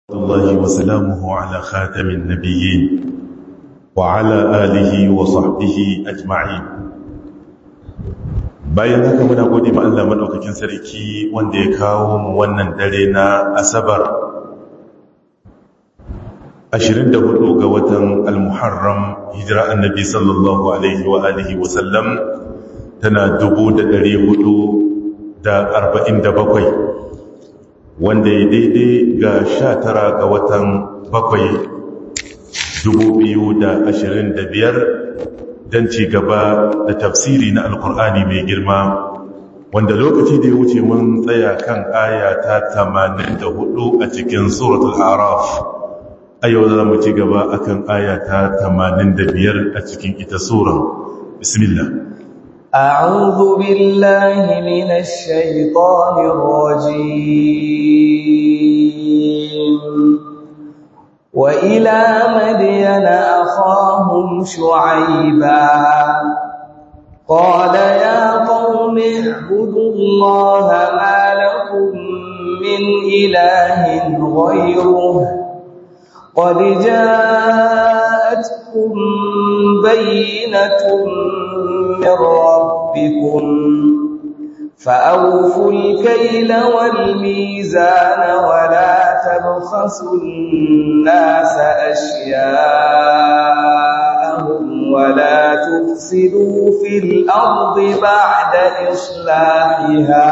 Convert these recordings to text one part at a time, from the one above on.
الله وسلامه على خاتم النبيين وعلى آله وصحبه أجمعين bayan haka muna gode ma Allah madaukakin sarki wanda ya kawo mu wannan dare na asabar 24 ga watan al-muharram hijira annabi sallallahu alaihi wa alihi wa sallam tana 1447 wanda ya daidai ga sha tara ga watan bakwai dubu biyu da ashirin da biyar don ci gaba da tafsiri na alkur'ani mai girma wanda lokaci da ya wuce mun tsaya kan aya ta tamanin da hudu a cikin suratul araf a yau za mu ci gaba akan aya ta tamanin da biyar a cikin ita suran bismillah أعوذ بالله من الشيطان الرجيم وإلى مدين أخاهم شعيبا قال يا قوم اعبدوا الله ما لكم من إله غيره قد جاءتكم بينة من ربكم فأوفوا الكيل والميزان ولا تبخسوا الناس أشياءهم ولا تفسدوا في الأرض بعد إصلاحها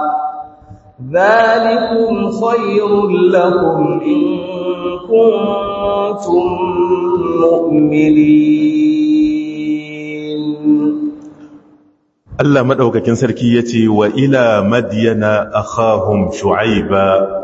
ذلكم خير لكم إن كنتم مؤمنين Allah maɗaukakin sarki ya ce wa ila madiyana akhahum shu'aiba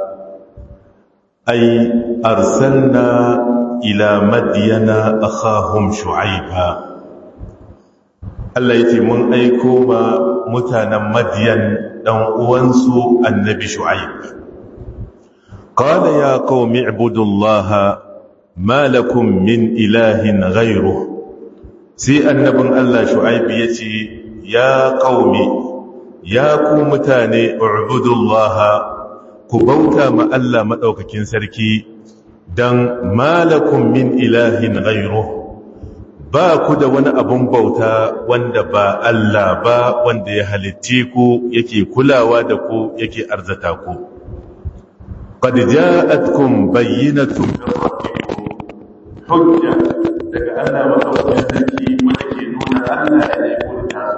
ai arsalna ila madiyana akhahum shu'aiba Allah ya ce mun aiko ma mutanen madiyan ɗan uwansu annabi shu'aib qala ya qaumi ibudullaha ma lakum min ilahin ghayruhu sai annabin Allah shu'aib ya ce ya ƙaumi ya ku mutane ubudullaha ku bauta ma Allah maɗaukakin sarki don malakun min ilahin ghairu ba ku da wani abun bauta wanda ba Allah ba wanda ya halitte ku yake kulawa da ku yake arzata ku qad ja'atkum bayyinatun min rabbikum hujja daga Allah maɗaukakin sarki wanda ke nuna Allah ya aiko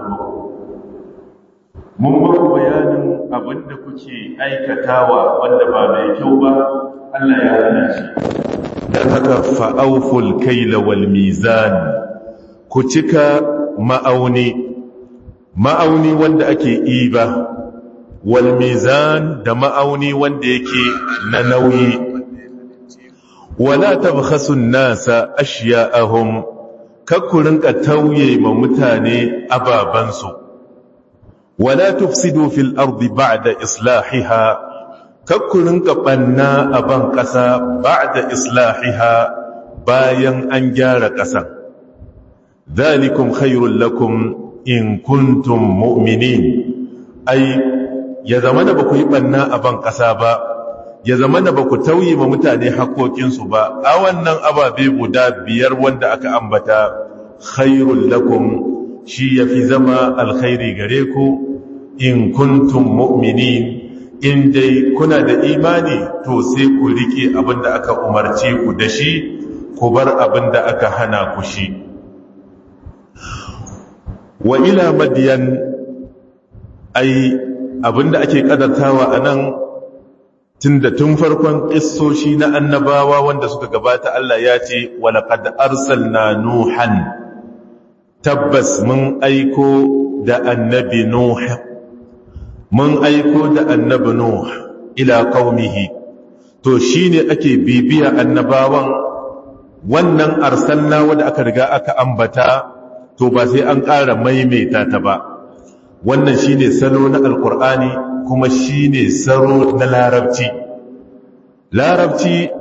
mun ba ku bayanin abin da kuke aikatawa wanda ba mai kyau ba Allah ya hana shi dan haka fa'awful kaila wal mizan ku cika ma'auni ma'auni wanda ake iba wal mizan da ma'auni wanda yake na nauyi wala tabkhasu an-nasa ashya'ahum kakkurin ka tauye ma mutane ababansu wala tufsidu fil ardi ba'da islahiha kakkurin kabanna a ban kasa ba'da islahiha bayan an gyara kasan dhalikum khairul lakum in kuntum mu'minin ai ya zamana ba ku yi banna a ban kasa ba ya zamana ba ku tauye ma mutane haƙoƙinsu ba a wannan ababe guda biyar wanda aka ambata khairul lakum shi yafi zama alkhairi gare ku in kuntum mu'minin in dai kuna da imani to sai ku rike abinda aka umarce ku da shi ku bar abinda aka hana ku shi wa ila madiyan ai abinda ake kadartawa anan tunda tun farkon kissoshi na annabawa wanda suka gabata Allah ya ce wa laqad arsalna nuhan tabbas mun aiko da annabi nuh mun aiko da annabi Nuh ila qaumihi to shine ake bibiya annabawan wannan arsalna wanda aka riga aka ambata to ba sai an ƙara maimaita ta ba wannan shine salo na alqur'ani kuma shine salo na larabci larabci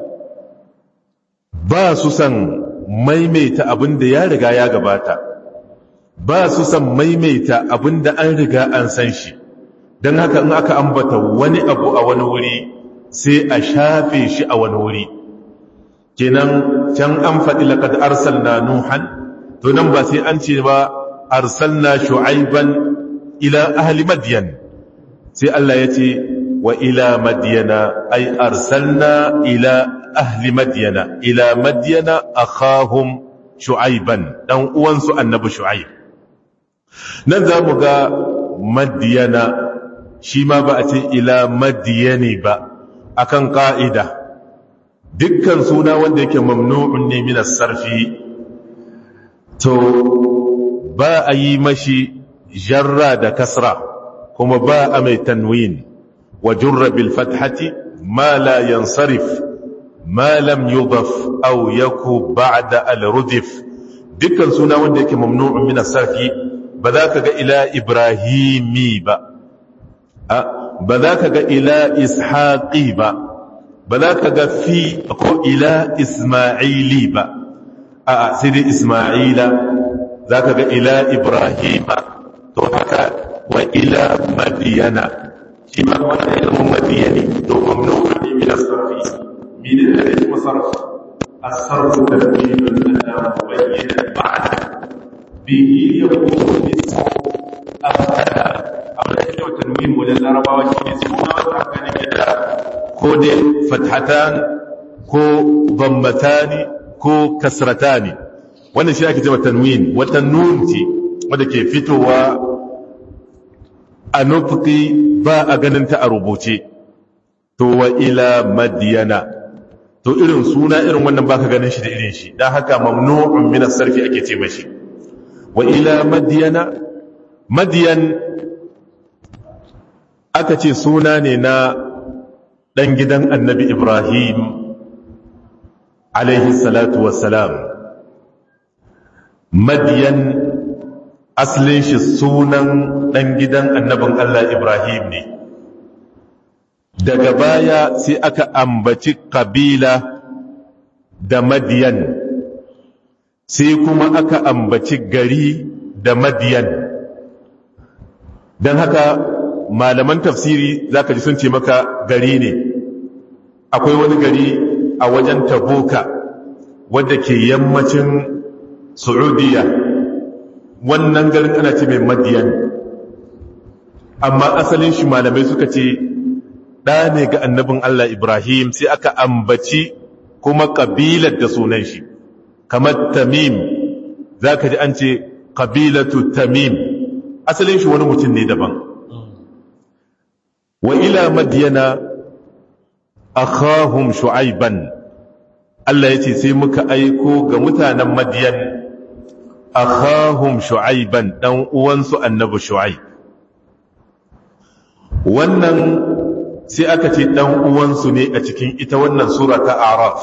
ba su san maimaita abin da ya riga ya gabata ba su san maimaita abin da an riga an san shi don haka in aka ambata wani abu a wani wuri sai a shafe shi a wani wuri kenan can an faɗi laƙad arsalna nuhan to nan ba sai an ce ba arsalna shu'aiban ila ahli madyan sai Allah ya ce wa ila madyana ay arsalna ila ahli madyana ila madyana akhahum shu'aiban dan uwansu annabi shu'aib nan za mu ga madyana shi ma ba a ce ila madyani ba akan ka'ida dukkan suna wanda yake mamnu'un ne min as-sarfi to ba a yi mashi jarra da kasra kuma ba a mai tanwin wa jurra bil fathati ma la yansarif ma lam yudaf aw yaku ba'da al rudif dukkan suna wanda yake mamnu'un min as-sarfi ba za ka ga ila ibrahimi ba ba za ka ga ila ishaqi ba ba za ka ga fi ko ila isma'ili ba a sai dai isma'ila za ka ga ila ibrahima to haka wa ila madiyana shi ma wanda ya zama madiyani to mamnu'un ne min as-sarfi min da ya kuma sarf as-sarf tartibun ala mubayyin ma'ana bihi yakunu ismu afala amma da yake tanwin wajen larabawa shi ne suna wata haka ne da ko dai fathatan ko bambatani ko kasratani wannan shi ake cewa tanwin wata nun ce wadda ke fitowa a nufuki ba a ganin ta a rubuce to wa ila madiyana to irin suna irin wannan baka ganin shi da irin shi dan haka mamnu'un min as-sarfi ake ce mashi wa ila madiyana madiyan aka ce suna ne na dan gidan annabi ibrahim alaihi salatu wassalam madiyan asalin shi sunan ɗan gidan annabin Allah Ibrahim ne daga baya sai aka ambaci kabila da madiyan sai kuma aka ambaci gari da madiyan don haka malaman tafsiri za ka ji sun ce maka gari ne akwai wani gari a wajen taboka wadda ke yammacin Saudiya wannan garin ana ce mai madiyan amma asalin shi malamai suka ce ɗa ne ga annabin Allah Ibrahim sai aka ambaci kuma ƙabilar da sunan shi kamar tamim za ka ji an ce ƙabilatu tamim asalin shi wani mutum ne daban wa ila madiyana akhahum shu'aiban Allah ya ce sai muka aiko ga mutanen madiyan akhahum shu'aiban dan uwansu annabi shu'aib wannan sai aka ce dan uwansu ne a cikin ita wannan sura ta araf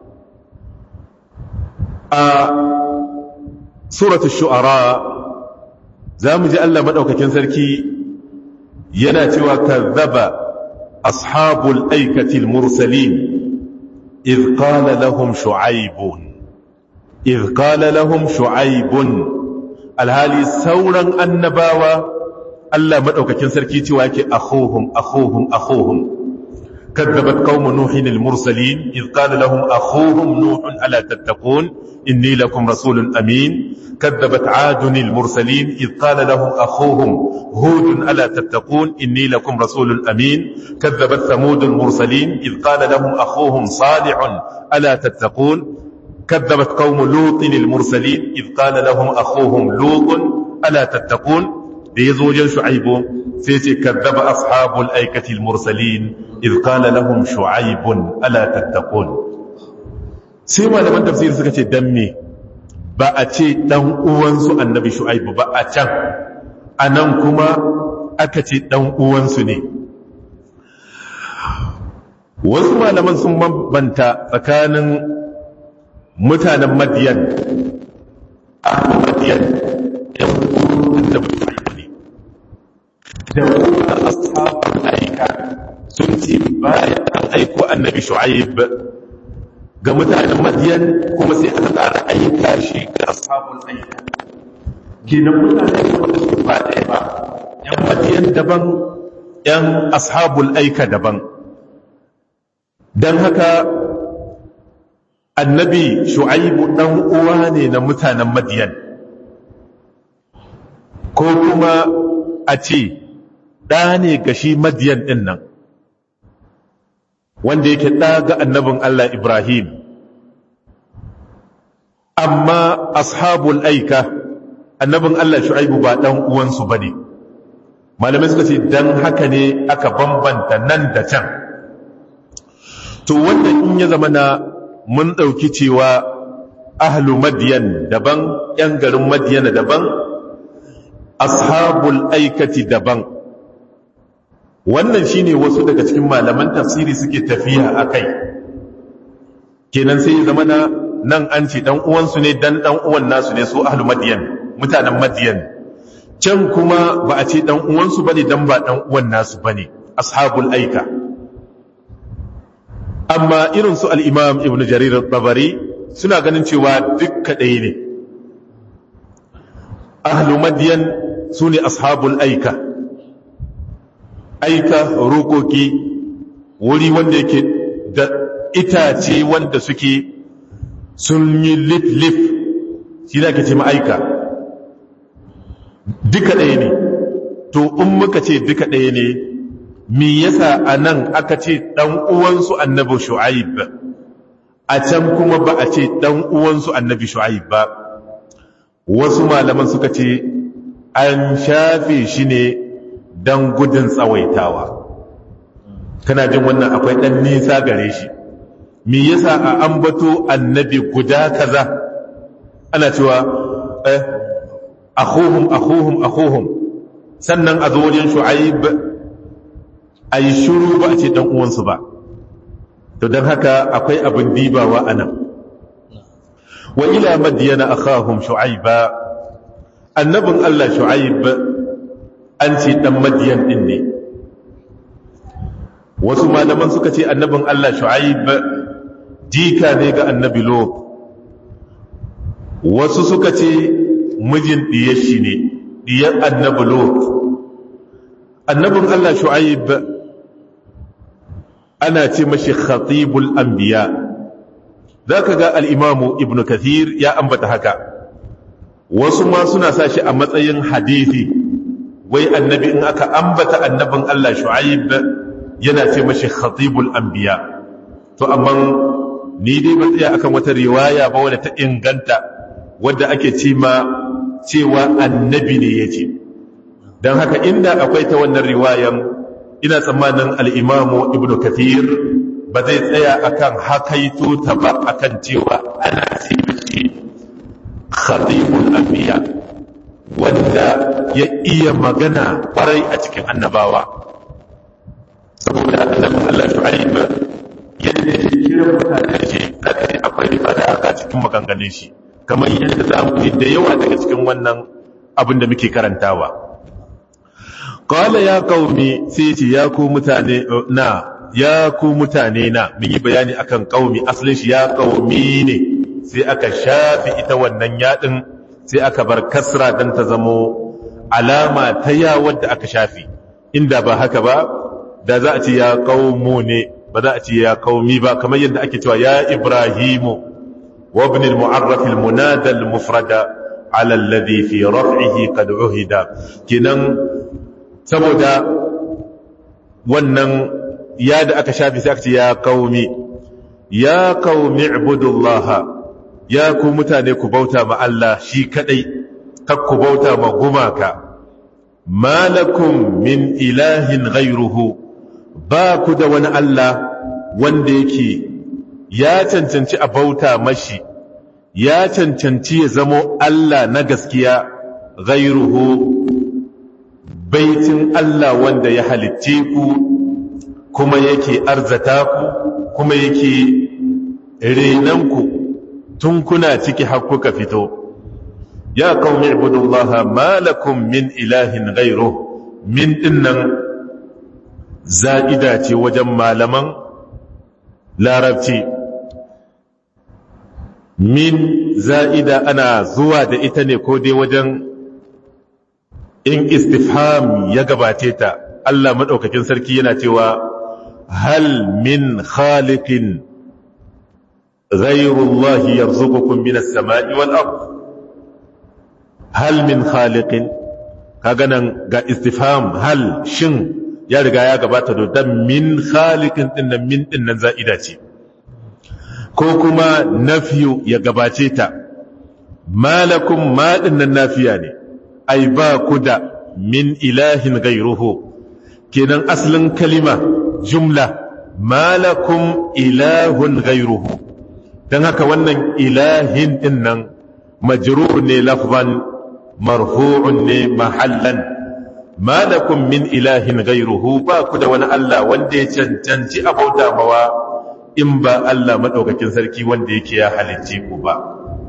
a suratu shu'ara za mu ji Allah madaukakin sarki yana cewa kazzaba ashabul aikatil mursalin إذ قال لهم شعيب إذ قال لهم شعيب الهالي سورا النباوة ألا مدعوك كنسر كيتي واكي أخوهم أخوهم أخوهم كذبت قوم نوح المرسلين إذ قال لهم أخوهم نوح ألا تتقون إني لكم رسول أمين كذبت عاد المرسلين إذ قال لهم أخوهم هود ألا تتقون إني لكم رسول أمين كذبت ثمود المرسلين إذ قال لهم أخوهم صالح ألا تتقون كذبت قوم لوط المرسلين إذ قال لهم أخوهم لوط ألا تتقون ليزوج شعيب سيتي كذب أصحاب الأيكة المرسلين إذ قال لهم شعيب ألا تتقون سيما لمن تفسير سكتي دمي ba a ce ɗan uwansu annabi shu'aibu ba a can a nan kuma aka ce ɗan uwansu ne wasu malaman sun bambanta tsakanin mutanen madiyan ahlu madiyan yan annabi shu'aibu ne da kuma ashabul aika sun ce bayan an aiko annabi shu'aib ga mutanen madiyan kuma sai aka tsara aika shi ga ashabul aika kenan mutane wanda su ba ɗaya ba yan madiyan daban yan ashabul aika daban don haka annabi shu'aibu ɗan uwa ne na mutanen madiyan ko kuma a ce ɗa ne ga shi madiyan ɗin nan wanda yake ɗa ga annabin Allah Ibrahim amma ashabul aika annabin Allah shu'aibu ba ɗan uwansu ba ne malamai suka ce don haka ne aka bambanta nan da can to wannan in ya zama na mun ɗauki cewa ahlu madiyan daban ‘yan garin madiyan daban ashabul aikati daban wannan shine wasu daga cikin malaman tafsiri suke tafiya a kai kenan sai ya zama na nan an ce ɗan uwansu ne dan ɗan uwan nasu ne su ahlu madiyan mutanen madiyan can kuma ba a ce ɗan uwansu bane dan ba ɗan uwan nasu bane ashabul aika amma irin su al'imam ibn jarir babari suna ganin cewa dukka ɗaya ne ahlu madiyan su ne ashabul aika aika rokoki wuri wanda yake da itace wanda suke sun yi lif-lif shi da ake ce ma'aika duka ɗaya ne to in muka ce duka ɗaya ne me yasa a nan aka ce ɗan uwansu annabi shu'aib a can kuma ba a ce ɗan uwansu annabi shu'aib ba wasu malaman suka ce an shafe shi ne don gudun tsawaitawa kana jin wannan akwai ɗan nisa gare shi me yasa a ambato annabi guda kaza ana cewa eh akhuhum akhuhum akhuhum sannan a zo wajen shu'aib a yi shuru ba a ce ɗan uwansu ba to don haka akwai abin dibawa a nan wa ila madiyana akhahum shu'aiba annabin Allah shu'aib an ce ɗan madiyan ɗin ne wasu malaman suka ce annabin Allah shu'aib jika ne ga annabi lot wasu suka ce mijin ɗiyar shi ne ɗiyar annabi lot annabin Allah shu'aib ana ce mashi khatibul anbiya zaka ga al-imamu ibnu kathir ya ambata haka wasu ma suna sa shi a matsayin hadisi wai annabi in aka ambata annabin Allah shu'aib yana ce mashi khatibul anbiya to amma ni dai ba tsaya akan wata riwaya ba wadda ta inganta wadda ake ce ma cewa annabi ne yace don haka inda akwai ta wannan riwayan ina tsammanin al'imamu ibn kathir ba zai tsaya akan hakaito ta ba akan cewa ana ce khatibul anbiya wanda ya iya magana kwarai a cikin annabawa saboda annabin Allah shu'aib yadda ya kira mutane shi kada akwai fada a cikin maganganun shi kamar yadda za mu da yawa daga cikin wannan abin da muke karantawa Kala ya kaumi sai ce ya ku mutane na ya ku mutane na mun yi bayani akan kaumi asalin shi ya kaumi ne sai aka shafi ita wannan yadin sai aka bar kasra dan ta zamo alama ta ya wadda aka shafi inda ba haka ba da za a ce ya kaumu ne ba za a ce ya kaumi ba kamar yadda ake cewa ya ibrahimu wa ibn al-mu'arraf al-munada al-mufrada ala alladhi fi raf'ihi qad uhida kinan saboda wannan ya da aka shafi sai aka ce ya kaumi ya kaumi ibudullah ya ku mutane ku bauta ma Allah shi kadai kak ku bauta ma gumaka malakum min ilahin ghayruhu ba ku da wani Allah wanda yake ya cancanci a bauta mashi ya cancanci ya zamo Allah na gaskiya ghayruhu baitin Allah wanda ya halicce ku kuma yake arzata ku kuma yake renanku tun kuna ciki har kuka fito ya qaumi ibudullaha ma lakum min ilahin ghayru min dinnan za'ida ce wajen malaman larabci min za'ida ana zuwa da ita ne ko dai wajen in istifham ya gabace ta Allah madaukakin sarki yana cewa hal min khaliqin ghayru Allah yarzuqukum minas sama'i wal ard hal min khaliqin kaga nan ga istifham hal shin ya riga ya gabata da dan min khaliqin din nan min din nan za'ida ce ko kuma nafiyu ya gabace ta malakum ma din nan nafiya ne ai ba ku da min ilahin gairuhu kenan asalin kalima jumla malakum ilahun gairuhu don haka wannan ilahin din nan majrur ne lafzan marfu'un ne mahallan malakum min ilahin gairuhu ba ku da wani Allah wanda ya cancanci abauta mawa in ba Allah madaukakin sarki wanda yake ya halicce ku ba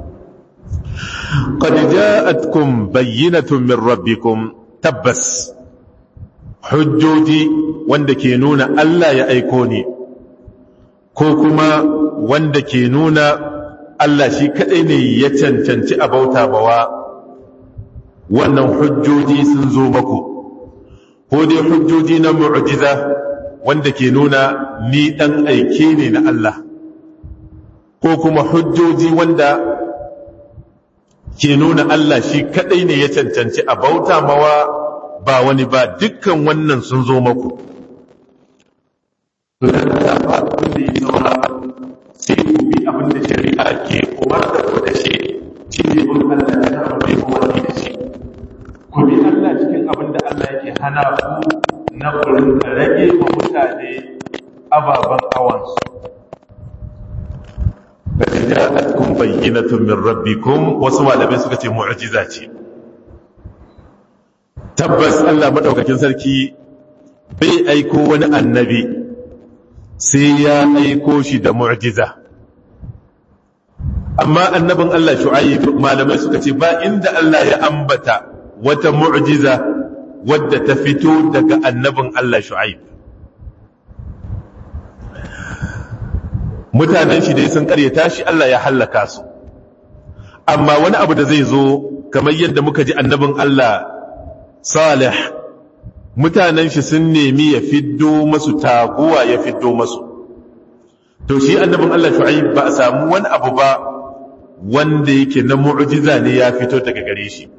qad ja'atkum bayyinatun min rabbikum tabbas hujjoji wanda ke nuna Allah ya aiko ni ko kuma wanda ke nuna Allah shi kadai ne ya cancanci abauta mawa wannan hujjoji sun zo maku ko dai hujjoji na mu'jiza wanda ke nuna ni dan aike ne na Allah ko kuma hujjoji wanda ke nuna Allah shi kadai ne ya cancanci a bauta mawa ba wani ba dukkan wannan sun zo maku sai ku bi abin da shari'a ke umar da ku da shi shi ne bin Allah da ta rabe ku wani da shi ku bi Allah cikin abin da Allah yake hana ku na kurin rage wa mutane ababen awansu قد جاءتكم بينة من ربكم وسوى لبي suka ce mu'jiza ce tabbas Allah madaukakin sarki bai aiko wani annabi sai ya aiko shi da mu'jiza amma annabin Allah shu'aib malamai suka ce ba inda Allah ya ambata wata mu'jiza wadda ta fito daga annabin Allah shu'aib mutanen shi dai sun karyata shi Allah ya hallaka su amma wani abu da zai zo kamar yadda muka ji annabin Allah Salih mutanen shi sun nemi ya fiddo masu taguwa ya fiddo masu to shi annabin Allah Shu'aib ba a samu wani abu ba wanda yake na mu'jiza ne ya fito daga gare shi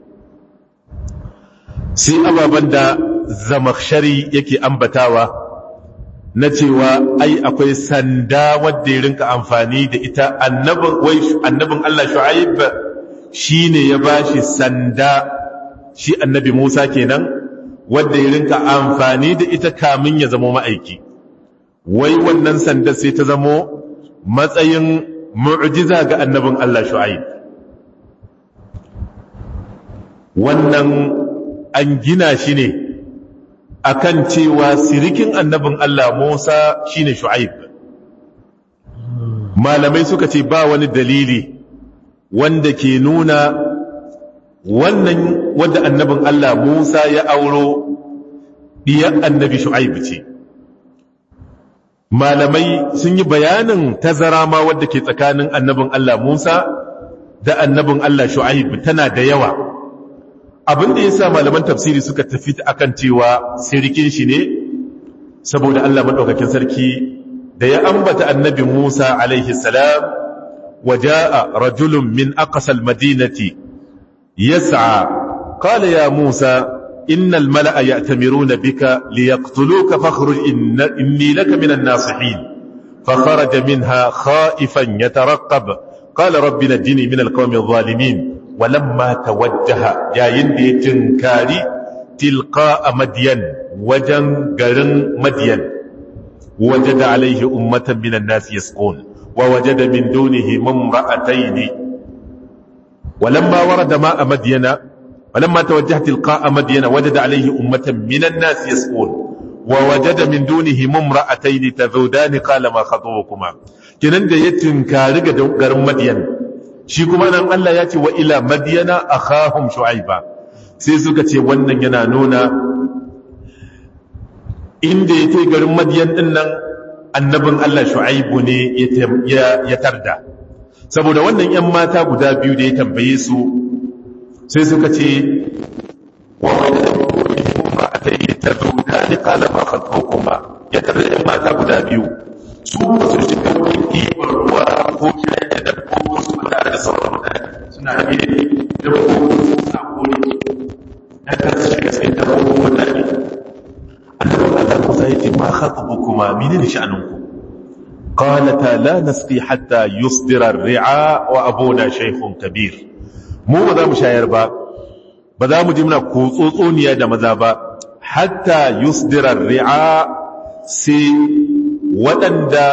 sai ababen da zamakshari yake ambatawa na cewa ai akwai sanda wadda ya rinka amfani da ita annabin Allah Shu'aib shi ne ya bashi sanda shi annabi Musa kenan wadda ya rinka amfani da ita kamin ya zama ma'aiki wai wannan sanda sai ta zamo matsayin mu'jiza ga annabin Allah Shu'aib wannan an gina shi ne akan cewa sirikin annabin Allah Musa shine Shu'aib malamai suka ce ba wani dalili wanda ke nuna wannan wanda annabin Allah Musa ya auro diyar annabi Shu'aib ce malamai sun yi bayanin tazara ma wadda ke tsakanin annabin Allah Musa da annabin Allah Shu'aib tana da yawa abin da ya sa malaman tafsiri suka tafi akan cewa sirikin shi ne saboda Allah maɗaukakin sarki da ya ambata annabi Musa alaihi salam waja'a rajulun min aqsal madinati yas'a qala ya Musa innal mala'a ya'tamiruna bika liyaqtuluka fakhruj inni laka minan nasihin فخرج منها خائفا يترقب قال رب نجني من القوم الظالمين ولما توجه يا يندي تنكاري تلقاء مدين وجن غرن مدين وجد عليه أمة من الناس يسقون ووجد من دونهم امرأتين ولما ورد ماء مدين ولما توجه تلقاء مدين وجد عليه أمة من الناس يسقون ووجد من دونهم امرأتين تذودان قال ما خطوكما كنن da ya tinkari ga garin Madiyan shi kuma nan Allah ya ce wa ila madiyana akhahum shu'aiba sai suka ce wannan yana nuna inda ya kai garin madiyan din nan annabin Allah shu'aibu ne ya tarda saboda wannan yan mata guda biyu da ya tambaye su sai suka ce wa wanda da kuma a ta yi ta zuka ni kala ma kuma ya ka da mata guda biyu su ba su shiga wurin ɗiban ruwa ko kiran da dabbobi su ba tare da sauran mutane suna biye dabbobi suna kore ya kan su shiga cikin dabbobin mutane annabi Allah Musa ya ce ma khatubukuma menene sha'aninku قالتا لا نسقي حتى يصدر الرعاء وابونا شيخ كبير mu ba za mu shayar ba ba za mu ji muna kutsotsoniya da maza ba hatta yusdira ri'a sai waɗanda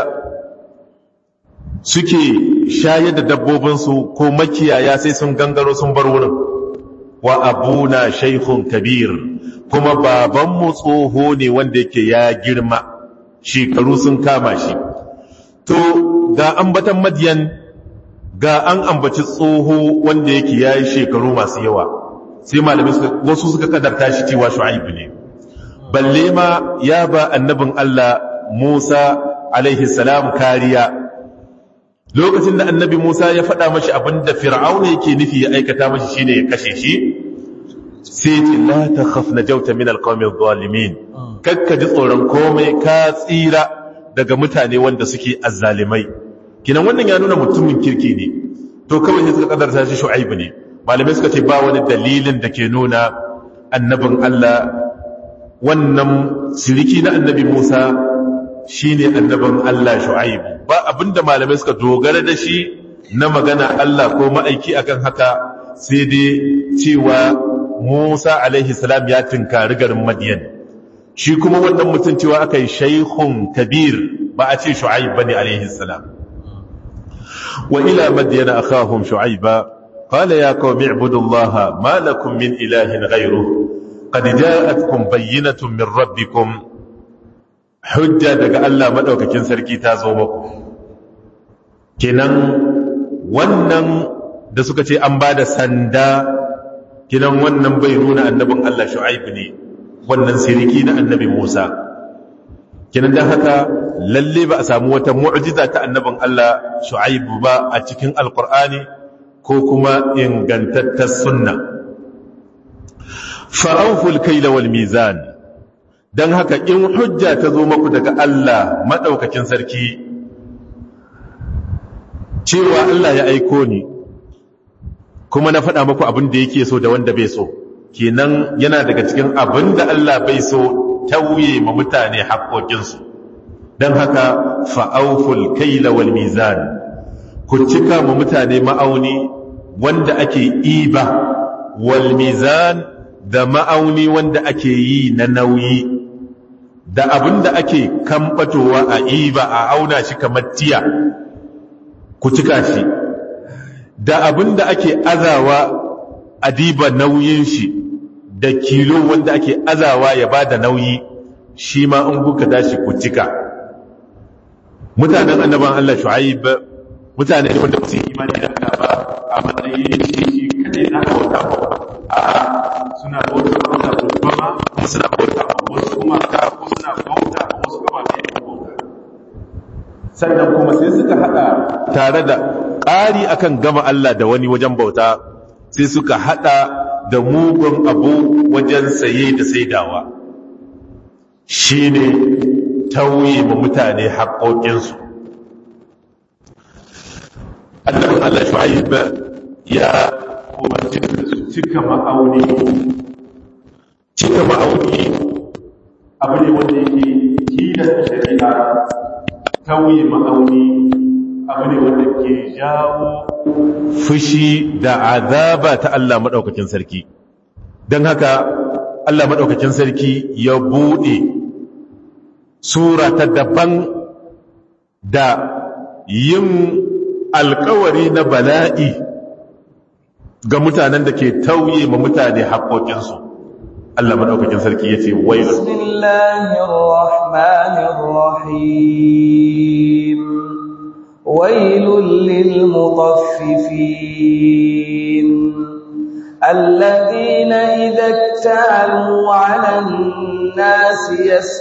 suke shayar da dabbobinsu ko makiyaya sai sun gangaro sun bar wurin wa abuna shaikhun kabir kuma babanmu tsoho ne wanda yake ya girma shekaru sun kama shi to ga ambatan madiyan ga an ambaci tsoho wanda yake ya yi shekaru masu yawa sai malamai wasu suka kadarta shi cewa shu'aibu ne balle ma ya ba annabin Allah Musa alaihi salam kariya lokacin da annabi Musa ya faɗa mashi abinda fir'auna yake nufi ya aikata mashi shine ya kashe shi sai ce la takhaf najauta min alqawmi adh-dhalimin kakka ji tsoron komai ka tsira daga mutane wanda suke azzalimai kinan wannan ya nuna mutumin kirki ne to kawai sai suka kadarta shi shu'aibu ne malamai suka ce ba wani dalilin da ke nuna annabin Allah wannan siriki na annabi Musa shine annabin Allah shu'aibu ba abinda malamai suka dogara da shi na magana Allah ko ma'aiki akan haka sai dai cewa Musa alaihi salam ya tinkari garin Madiyan shi kuma wannan mutum cewa aka yi shaikhun kabir ba a ce shu'aib bane alaihi salam wa ila madyana akhahum shu'aiba qala ya qaumi ibudullaha ma lakum min ilahin ghayruhu qad ja'atkum bayyinatun min rabbikum hujja daga Allah madaukakin sarki ta zo muku kenan wannan da suka ce an bada sanda kenan wannan bai nuna annabin Allah shu'aib ne wannan siriki na annabi Musa kinan dan haka lalle ba a samu wata mu'jiza ta annabin Allah Shu'aibu ba a cikin Alkur'ani ko kuma ingantattar sunna fa'awful kayla wal mizan dan haka in hujja ta zo maku daga Allah madaukakin sarki cewa Allah ya aiko ni kuma na faɗa maku abin da yake so da wanda bai so kenan yana daga cikin abin da Allah bai so tauye ma mutane haƙoƙinsu don haka fa'auful kaila wal mizan ku cika ma mutane ma'auni wanda ake iba wal mizan da ma'auni wanda ake yi na nauyi da abin da ake kamfatowa a iba a auna shi kamar tiya ku cika shi da abin da ake azawa a diba nauyin shi da kilo wanda ake azawa ya ba da nauyi shi ma in kuka tashi ku cika mutanen annaban Allah shu'aib mutane ne wanda ba su yi imani da Allah ba a matsayin shi shi kadai na bauta ba a suna bauta ba Allah ko kuma kuma suna bauta ba wasu kuma ka ko suna bauta ba wasu kuma ba su bauta sannan kuma sai suka hada tare da ƙari akan gama Allah da wani wajen bauta sai suka hada da mugun abu wajen saye da saidawa shi ne tauye ma mutane haƙoƙinsu annabin Allah shu'aib ya umarci da su cika ma'auni cika ma'auni abu ne wanda yake tilasta shari'a tauye ma'auni abu ne wanda ke jawo fushi da azaba ta Allah maɗaukakin sarki don haka Allah maɗaukakin sarki ya buɗe sura ta daban da yin alkawari na bala'i ga mutanen da ke tauye ma mutane haƙoƙinsu Allah maɗaukakin sarki ya ce wai Bismillahirrahmanirrahim ويل للمطففين الذين إذا اكتالوا على الناس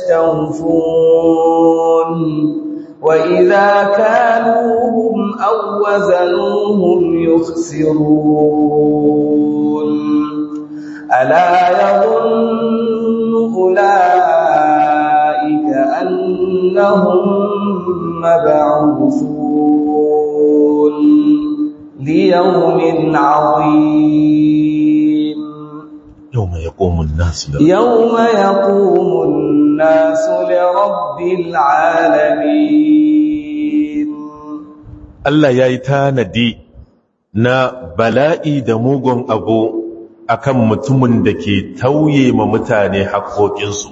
يستوفون وإذا كانوهم أو وزنوهم يخسرون ألا يظن أولئك أن أنهم مبعوثون ليوم عظيم يوم يقوم الناس يوم يقوم الناس لرب العالمين Allah ya yi tanadi na bala'i da mugun abu akan mutumin da ke tauye ma mutane haƙoƙinsu.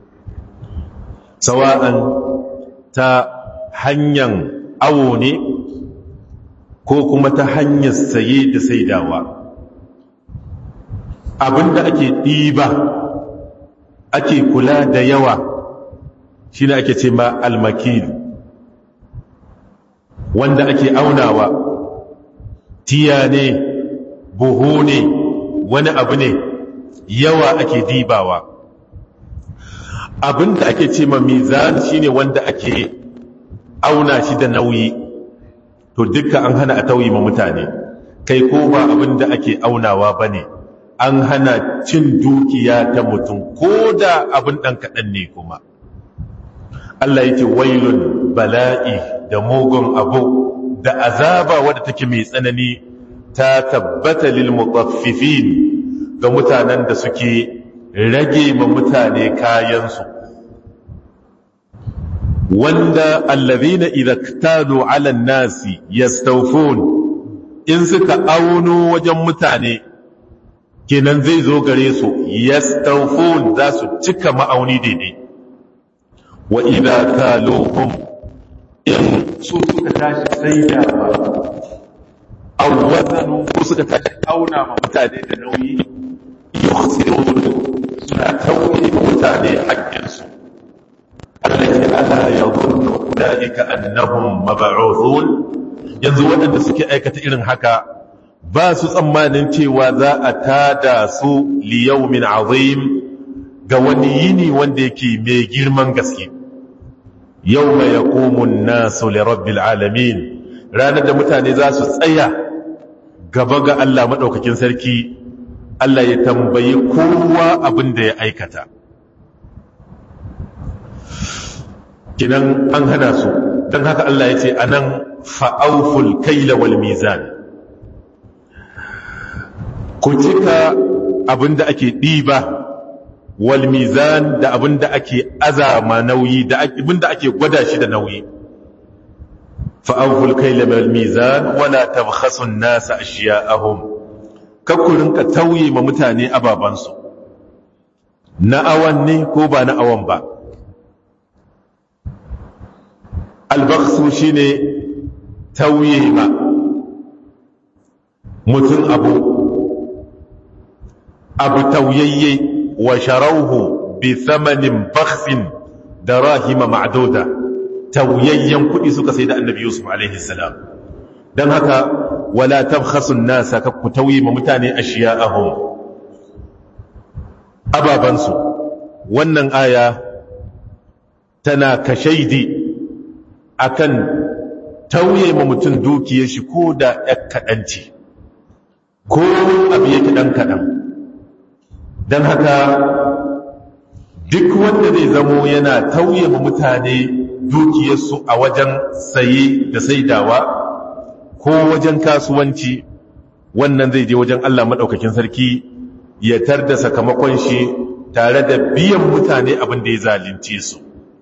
Sawa'an ta hanyar awo ne ko kuma ta hanyar saye da saidawa. Abinda ake ɗiba ake kula da yawa shi ne ake ce ma almakilu. wanda ake aunawa tiya ne buhu ne wani abu ne yawa ake dibawa abinda ake ce ma mizan shine wanda ake auna shi da nauyi to dukkan an hana a tauyi ma mutane kai ko ba abinda ake aunawa bane an hana cin dukiya ta mutum ko da abin dan kaɗan ne kuma Allah yake wailun bala'i da mugun abu da azaba wadda take mai tsanani ta tabbata lil mutaffifin ga mutanen da suke rage ma mutane kayansu wanda allazina idza ktalu ala nasi yastawfun in suka auno wajen mutane kenan zai zo gare su yastawfun za su cika ma'auni daidai wa idza kaluhum in su suka tashi saidawa aw wazanu ko suka tashi auna ma mutane da nauyi yukhsirun suna tauye ma mutane haƙƙinsu allati ala yadhunnu ulaika annahum mab'uthun yanzu waɗanda suke aikata irin haka ba su tsammanin cewa za a tada su liyaumin azim ga wani yini wanda yake mai girman gaske yau mai ya komun nasu lirabbil alamin ranar da mutane za su tsaya gaba ga Allah maɗaukakin sarki Allah ya tambayi kowa abin da ya aikata kinan an hana su don haka Allah ya ce a nan fa'auful kaila wal mizan ku cika abin da ake ɗiba wal mizan da abin da ake azama nauyi da abin da ake gwada shi da nauyi fa'auful kaila wal mizan wala tabkhasu an-nasa ashiya'ahum kakkurin ka tauye ma mutane ababansu na awan ne ko ba na awan ba albaksu shine tauye ma mutum abu abu tauyayye wa sharauhu bi thamanin baksin da rahima ma'adoda tauyayyen kuɗi suka sai da annabi yusuf alaihi salam don haka wala tabkhasun nasa ka ku tauye ma mutane ashiya'ahum ababansu wannan aya tana kashaidi akan tauye ma mutum dukiyar shi ko da ɗan kaɗanci ko abu yake ɗan kaɗan don haka duk wanda zai zamo yana tauye ma mutane dukiyarsu a wajen saye da saidawa ko wajen kasuwanci wannan zai je wajen Allah maɗaukakin sarki ya tar da sakamakon shi tare da biyan mutane abin da ya zalunce su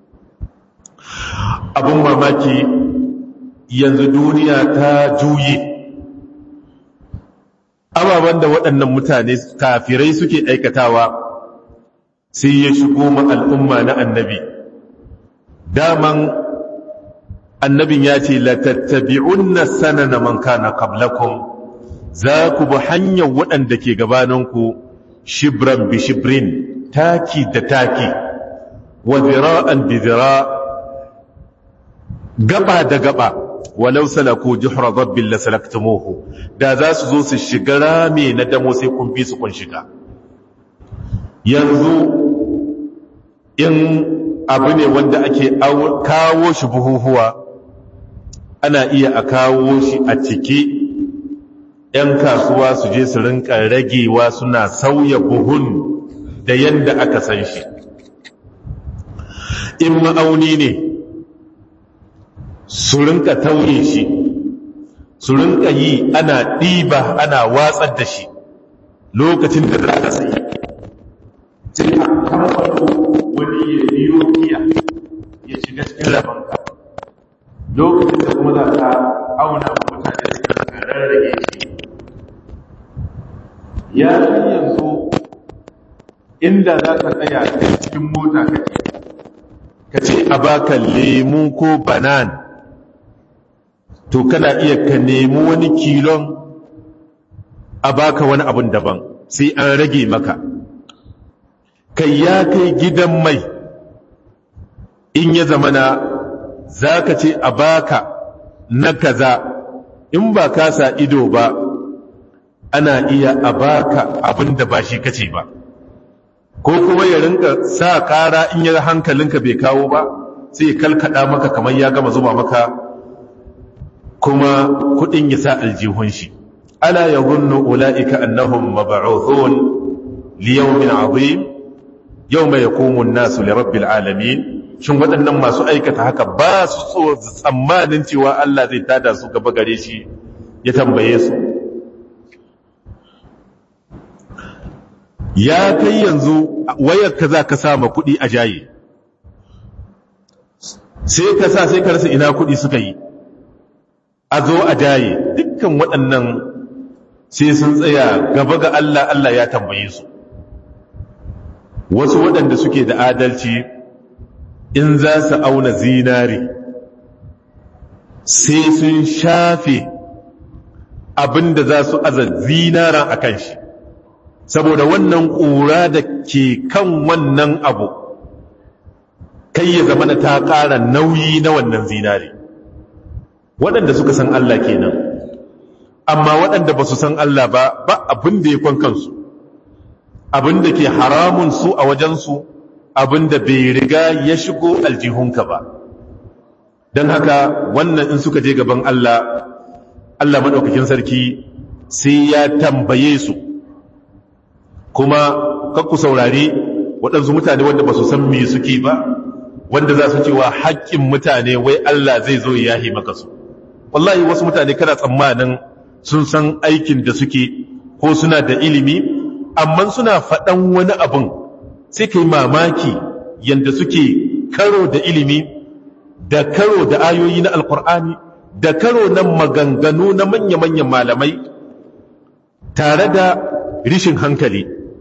abin mamaki yanzu duniya ta juye ababen da waɗannan mutane kafirai suke aikatawa sai ya shigo ma al'umma na annabi daman annabin ya ce latattabi'unna sanana man kana qablakum za ku bi hanyar waɗanda ke gabaninku shibran bi shibrin taki da taki wa zira'an bi zira' gaba da gaba walau salaku juhra dabbin la salaktumuhu da za su zo su shiga rame na damo sai kun bi su kun shiga yanzu in abu ne wanda ake kawo shi buhuhuwa ana iya a kawo shi a ciki ‘yan kasuwa su je su rinka ragewa suna sauya buhun da yadda aka san shi in ma'auni ne su rinka tauye shi su rinka yi ana ɗiba ana watsar da shi lokacin da za ka sayi sai a kamfano wani ya biyo kiya ya shiga cikin rabanka lokacin da kuma za ka auna mutane su ka rarrage shi ya fi yanzu inda za ka tsaya cikin mota ka ce ka ce a baka lemu ko banan to kana iya ka nemi wani kilon a baka wani abun daban sai an rage maka kai ya kai gidan mai in ya zamana za ka ce a baka na kaza in ba ka sa ido ba ana iya a baka abin da ba shi kace ba ko kuma ya rinka sa kara in ya hankalinka bai kawo ba sai ya kalkada maka kamar ya gama zuba maka kuma kudin ya sa aljihun shi ala yadhunnu ulaika annahum mab'uthun li yawmin 'azim yawma yaqumu an-nasu li rabbil alamin shin waɗannan masu aikata haka ba su so tsammanin cewa Allah zai tada su gaba gare shi ya tambaye su ya kai yanzu wayar ka za ka sama kuɗi a jaye sai ka sa sai ka rasa ina kuɗi suka yi a zo a jaye dukkan waɗannan sai sun tsaya gaba ga Allah Allah ya tambaye su wasu waɗanda suke da adalci in za su auna zinari sai sun shafe abinda za su aza zinaran a kan shi saboda wannan ƙura da ke kan wannan abu kai ya zama ta ƙara nauyi na wannan zinari waɗanda suka san Allah kenan amma waɗanda ba su san Allah ba ba abin da ya kwan kansu abin da ke haramun su a wajensu abin da bai riga ya shigo aljihunka ba don haka wannan in suka je gaban Allah Allah maɗaukakin sarki sai ya tambaye su kuma kakku saurari waɗansu mutane wanda ba su san me suke ba wanda za su cewa haƙƙin mutane wai Allah zai zo ya yahi maka su wallahi wasu mutane kana tsammanin sun san aikin da suke ko suna da ilimi amma suna faɗan wani abin sai kai mamaki yanda suke karo da ilimi da karo da ayoyi na alkur'ani da karo na maganganu na manya-manyan malamai tare da rishin hankali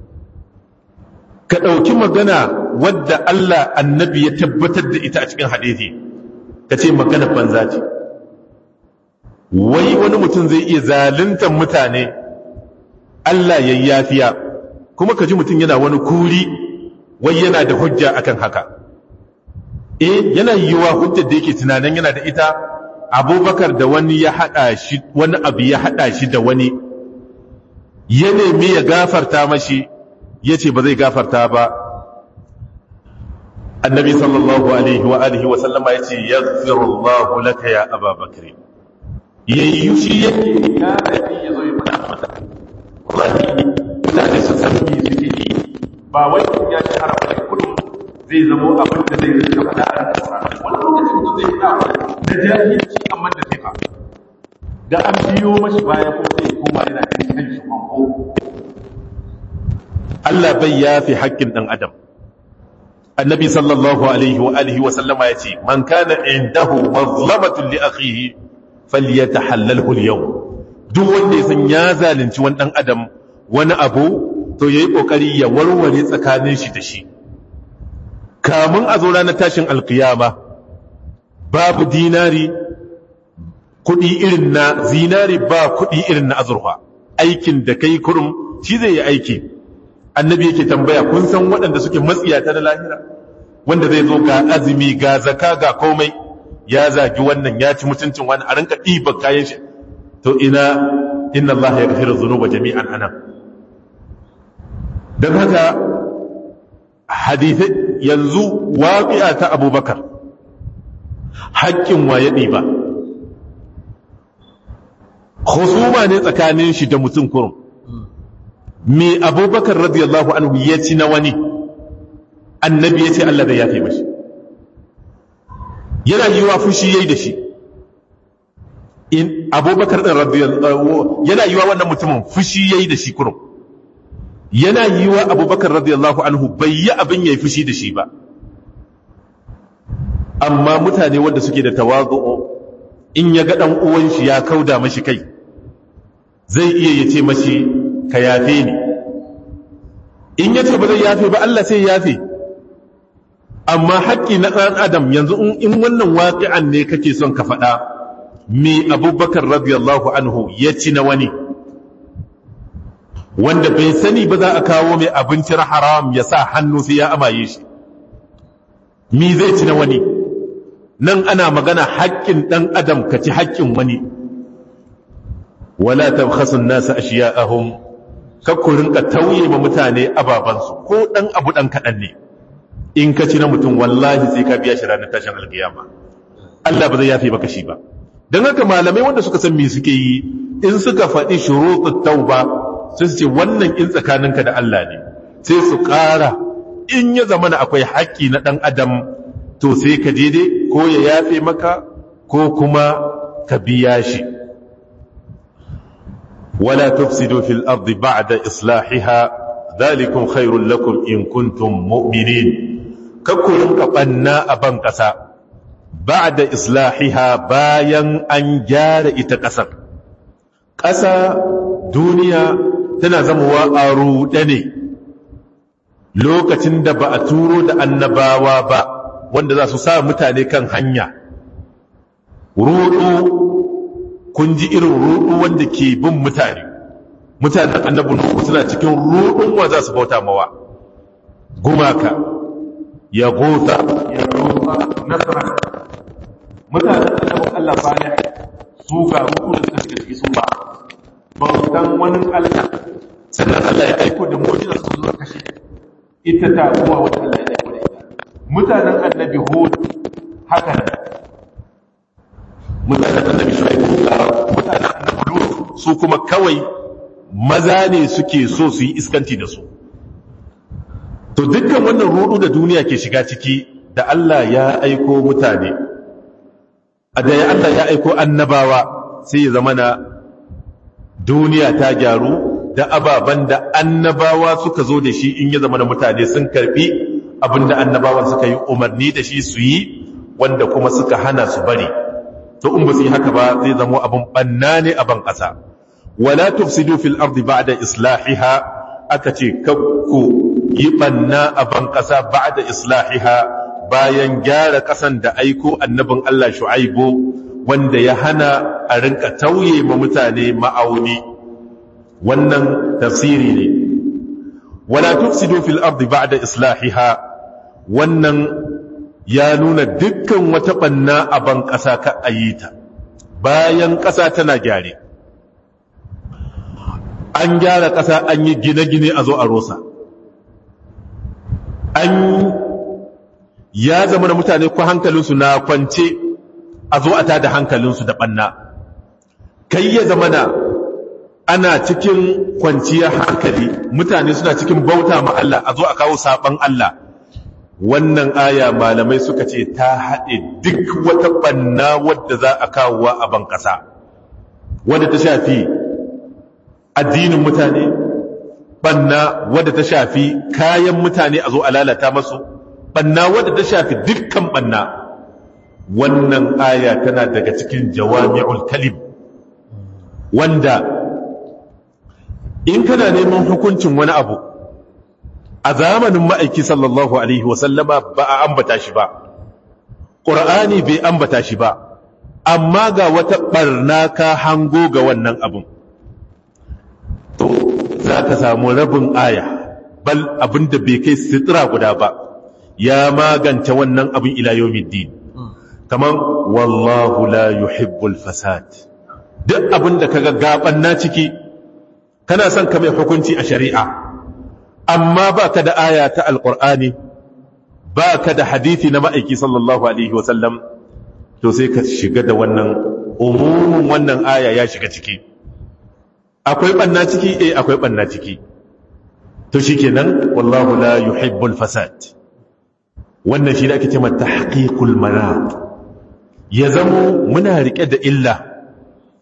ka ɗauki magana wadda Allah annabi ya tabbatar da ita a cikin hadithi ka ce magana banza ce wai wani mutum zai iya zaluntar mutane Allah ya yafiya kuma ka ji mutum yana wani kuri wai yana da hujja akan haka eh yana yiwuwa hujjar da yake tunanin yana da ita abubakar da wani ya haɗa shi wani abu ya haɗa shi da wani ya nemi ya gafarta mashi ya ce ba zai gafarta ba annabi sallallahu alaihi wa alihi wa sallama ya ce ya zirullahu laka ya ababakar ya yi shi yake ya rabi ya zo ya faɗa mata wallahi ina da su san me suke yi ba wai ya ci harafa da kudin zai zamo abin da zai rika faɗa a cikin wani lokacin da zai faɗa da jahilci amma da sifa da an biyo mashi baya ko sai koma yana ganin kan shi manko Allah bai yafi haƙƙin ɗan adam annabi sallallahu alaihi wa alihi wa sallama yace man kana indahu mazlamatun li akhihi falyatahallalhu al-yawm duk wanda ya san ya zalunci wani ɗan adam wani abu to yayi kokari ya warware tsakanin shi da shi kamun a zo ranar tashin alkiyama babu dinari kuɗi irin na zinari ba kuɗi irin na azurfa aikin da kai kurum shi zai yi aiki annabi yake tambaya kun san waɗanda suke matsiyata na lahira wanda zai zo ga azumi ga zaka ga komai ya zagi wannan ya ci mutuncin wani a rinka ɗiba kayan shi to ina inna Allah ya gafiru zunuba jami'an anan don haka hadithai yanzu waƙi'a ta abubakar haƙƙin wa ya ɗiba husuma ne tsakanin shi da mutum kurum me abubakar radiyallahu anhu ya ci na wani annabi ya ce Allah da ya fi mashi yana yi wa fushi yayi da shi abubakar ɗin radiyallahu yana yiwa wannan mutumin fushi ya yi da shi kurum yana yiwa abubakar radiyallahu anhu bai yi abin ya yi fushi da shi ba amma mutane wanda suke da tawazu'u in ya ga ɗan uwan shi ya kauda mashi kai zai iya ya ce mashi ka yafe ni in ya ce ba zai yafe ba Allah sai yafe amma haƙƙi na ɗan adam yanzu in wannan waƙi'an ne kake son ka faɗa me abubakar radiyallahu anhu ya ci na wani wanda bai sani ba za a kawo mai abincin haram ya sa hannu sai ya amaye shi mi zai ci na wani nan ana magana haƙƙin ɗan adam ka ci haƙƙin wani wala tabkhasun nasa ashiya'ahum kakku rinka tauye ma mutane ababansu ko ɗan abu ɗan kaɗan ne in ka ci na mutum wallahi sai ka biya shi ranar tashin alkiyama Allah ba zai yafe maka shi ba don haka malamai wanda suka san me suke yi in suka faɗi shurutut tauba sai su ce wannan in tsakaninka da Allah ne sai su ƙara in ya zama na akwai haƙƙi na ɗan adam to sai ka je dai ko ya yafe maka ko kuma ka biya shi wala tufsidu fil ardi ba'da islahiha dhalikum khairul lakum in kuntum mu'minin kakkurin ka banna a ban ƙasa ba'da islahiha bayan an gyara ita ƙasar ƙasa duniya tana zamowa a ruɗe ne lokacin da ba a turo da annabawa ba wanda za su sa mutane kan hanya ruɗu kun ji irin ruɗu wanda ke bin mutane mutanen annabi nuhu suna cikin ruɗun wa za su bauta mawa gumaka ya gota ya gota nasara mutanen annabin Allah salih su ga ruɗu da suka shiga ciki sun ba bautan wani Allah sannan Allah ya aiko da mu'jiza su zo kashe ita ta kuma wata Allah ya aiko da ita mutanen annabi Hud haka ne mutanen annabi Shu'aib mutanen annabi Lut su kuma kawai maza ne suke so su yi iskanci da su to dukkan wannan rudu da duniya ke shiga ciki da Allah ya aiko mutane a da ya Allah ya aiko annabawa sai ya zama na duniya ta gyaru da ababen da annabawa suka zo da shi in ya zama na mutane sun karbi abinda annabawan suka yi umarni da shi su yi wanda kuma suka hana su bari to in ba su yi haka ba zai zama abin banna ne a ban ƙasa wala tufsidu fil ardi ba'da islahiha aka ce kakku yi banna a ban ƙasa ba'da islahiha bayan gyara ƙasan da aiko annabin Allah Shu'aibu wanda ya hana a rinka tauye ma mutane ma'auni wannan tafsiri ne wala tufsidu fil ardi ba'da islahiha wannan ya nuna dukkan wata banna a ban ƙasa ka ayita bayan ƙasa tana gyare an gyara ƙasa an yi gine-gine a zo a rosa an ya zama da mutane ko hankalinsu na kwance a zo a tada hankalinsu da ɓanna kai ya zama na ana cikin kwanciyar hankali mutane suna cikin bauta ma Allah a zo a kawo saɓan Allah wannan aya malamai suka ce ta haɗe duk wata ɓanna wadda za a kawowa a ban ƙasa wadda ta shafi addinin mutane ɓanna wadda ta shafi kayan mutane a zo a lalata masu ɓanna wadda ta shafi dukkan ɓanna wannan aya tana daga cikin jawami'ul kalim wanda in kana neman hukuncin wani abu a zamanin ma'aiki sallallahu alaihi wasallama ba a ambata shi ba ƙur'ani bai ambata shi ba amma ga wata ɓarna ka hango ga wannan abin to za ka samu rabin aya bal abin da bai kai sitira guda ba ya magance wannan abin ila yawmiddin kaman wallahu la yuhibbul fasad duk abin da kaga gaban na ciki kana son ka mai hukunci a shari'a amma ba ka da aya ta alqur'ani ba ka da hadisi na ma'aiki sallallahu alaihi wasallam to sai ka shiga da wannan umumin wannan aya ya shiga ciki akwai banna ciki eh akwai banna ciki to shikenan wallahu la yuhibbul fasad wannan shi da ake cewa tahqiqul manat ya zamo muna rike da illa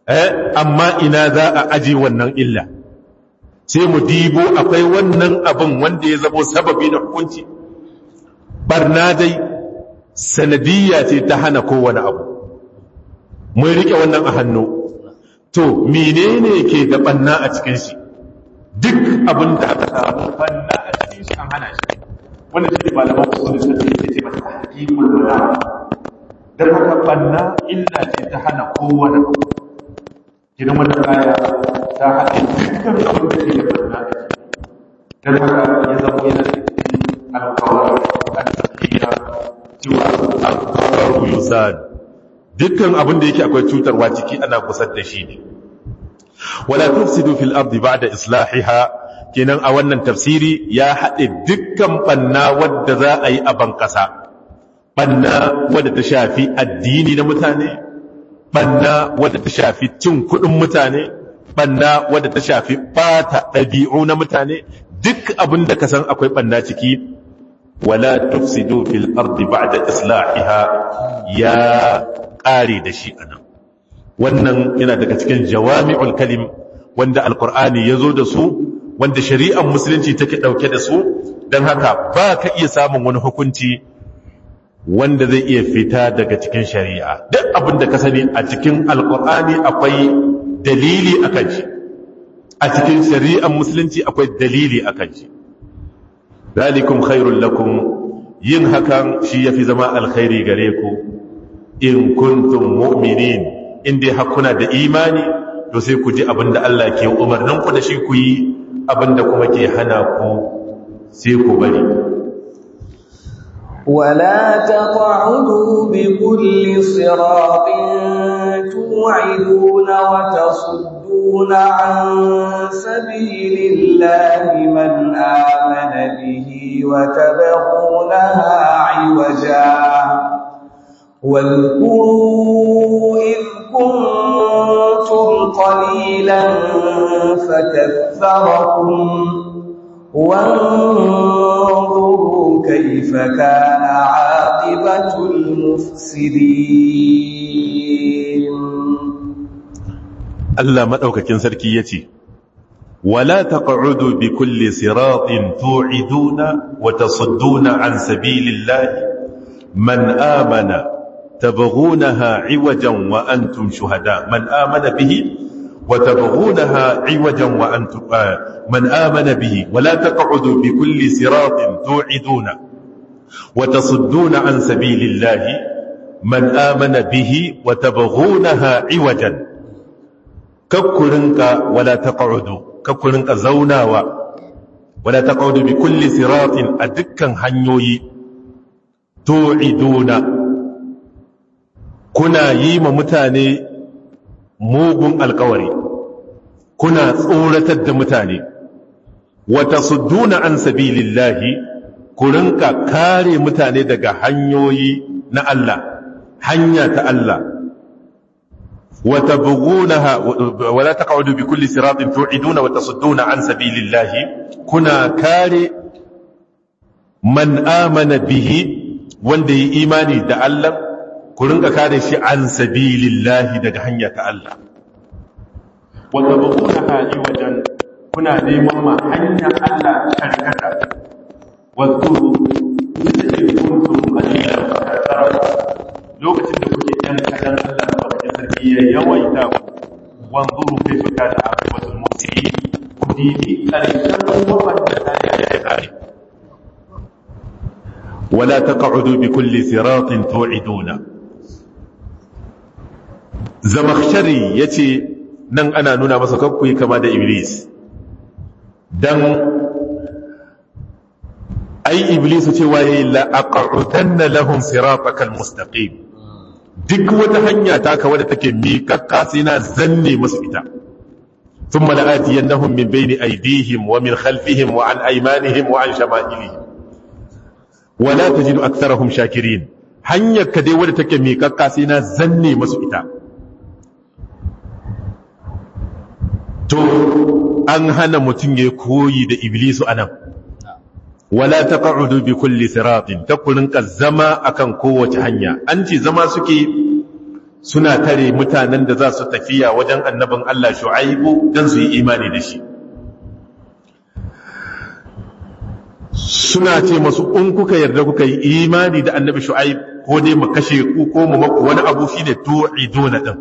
eh amma ina za a aje wannan illa sai mu dibo akwai wannan abin wanda ya zamo sababi na hukunci barna dai sanadiyya ce ta hana kowane abu mun rike wannan a hannu to menene ke da banna a cikin shi duk abin da aka samu banna a cikin shi an hana shi wanda shi ne malaman usul suka ce ce masa hakimul bala dan haka banna illa ce ta hana kowane abu gidan wannan aya ta haɗe dukkan abin da ke da banna a ciki dan haka ya zama yana da cikin alƙawar al-taqiyya cewa al-qawlu yusad dukkan abin da yake akwai cutarwa ciki ana kusar da shi ne wala tufsidu fil ardi ba'da islahiha kenan a wannan tafsiri ya haɗe dukkan banna wadda za a yi a bankasa banna wadda ta shafi addini na mutane banna wadda ta shafi cin kuɗin mutane banna wadda ta shafi bata ɗabi'u na mutane duk abin da ka san akwai banna ciki wala tufsidu fil ardi ba'da islahiha ya ƙare da shi anan wannan yana daga cikin jawami'ul kalim wanda alqur'ani yazo da su wanda shari'ar musulunci take dauke da su dan haka ba ka iya samun wani hukunci wanda zai iya fita daga cikin shari'a duk abin da ka sani a cikin alqur'ani akwai dalili akan shi a cikin shari'ar musulunci akwai dalili akan shi zalikum khairul lakum yin hakan shi yafi zama alkhairi gare ku in kuntum mu'minin in dai hakuna da imani to sai ku ji abinda Allah ke umarnin ku da shi ku yi abinda kuma ke hana ku sai ku bari ولا تقعدوا بكل صراط توعدون وتصدون عن سبيل الله من آمن به وتبغونها عوجا واذكروا إذ كنتم قليلا فكثركم وانظروا كيف كان عاقبة المفسدين Allah madaukakin sarki yace wala taq'udu bi kulli siratin tu'iduna wa tasudduna an sabilillahi man amana تبغونها عوجا وأنتم شهداء من آمن به وتبغونها عوجا وأنتم آه من آمن به ولا تقعدوا بكل صراط توعدون وتصدون عن سبيل الله من آمن به وتبغونها عوجا ككرنك ولا تقعدوا ككرنك زوناوا ولا تقعدوا بكل صراط أدكا هنيوي توعدون kuna yi ma mutane mugun alkawari kuna tsoratar da mutane wata sudduna an sabilillahi ku rinka kare mutane daga hanyoyi na Allah hanya ta Allah wata bugunaha wala taq'udu bi kulli siratin tu'iduna wa tasudduna an sabilillahi kuna kare man amana bihi wanda yi imani da Allah ku rinka kare shi an sabilillahi daga hanya ta Allah wanda ba kuna haji wajen kuna neman ma hanya Allah karkata wato da ke kuntum qalilan fa lokacin da kuke yan kadan Allah da kuke sarki ya yawaita ku wanzuru kayfa kana aqibatul mufsidin ku dibi karshen wanda ta ya kare ولا تقعدوا بكل صراط توعدون zamakshari ya ce nan ana nuna masa kakkuyi kama da iblis don ai iblisu cewa ya yi la'aƙa'utan na lahun siratakal mustaqim duk wata hanya taka wadda take miƙaƙƙa sai na zanne musu ita ثم لآتينهم من بين أيديهم ومن خلفهم وعن أيمانهم وعن شمائلهم ولا تجد أكثرهم شاكرين hanyar ka dai wadda take miƙaƙƙa sai na zanne masu ita to an hana mutum ya koyi da iblisu anan wala taq'udu bi kulli siratin takurin zama akan kowace hanya an ce zama suke suna tare mutanen da za su tafiya wajen annabin Allah shu'aibu don su yi imani da shi suna ce masu in kuka yarda kuka yi imani da annabi shu'aib ko dai mu kashe ku ko mu maku wani abu shine tu'iduna din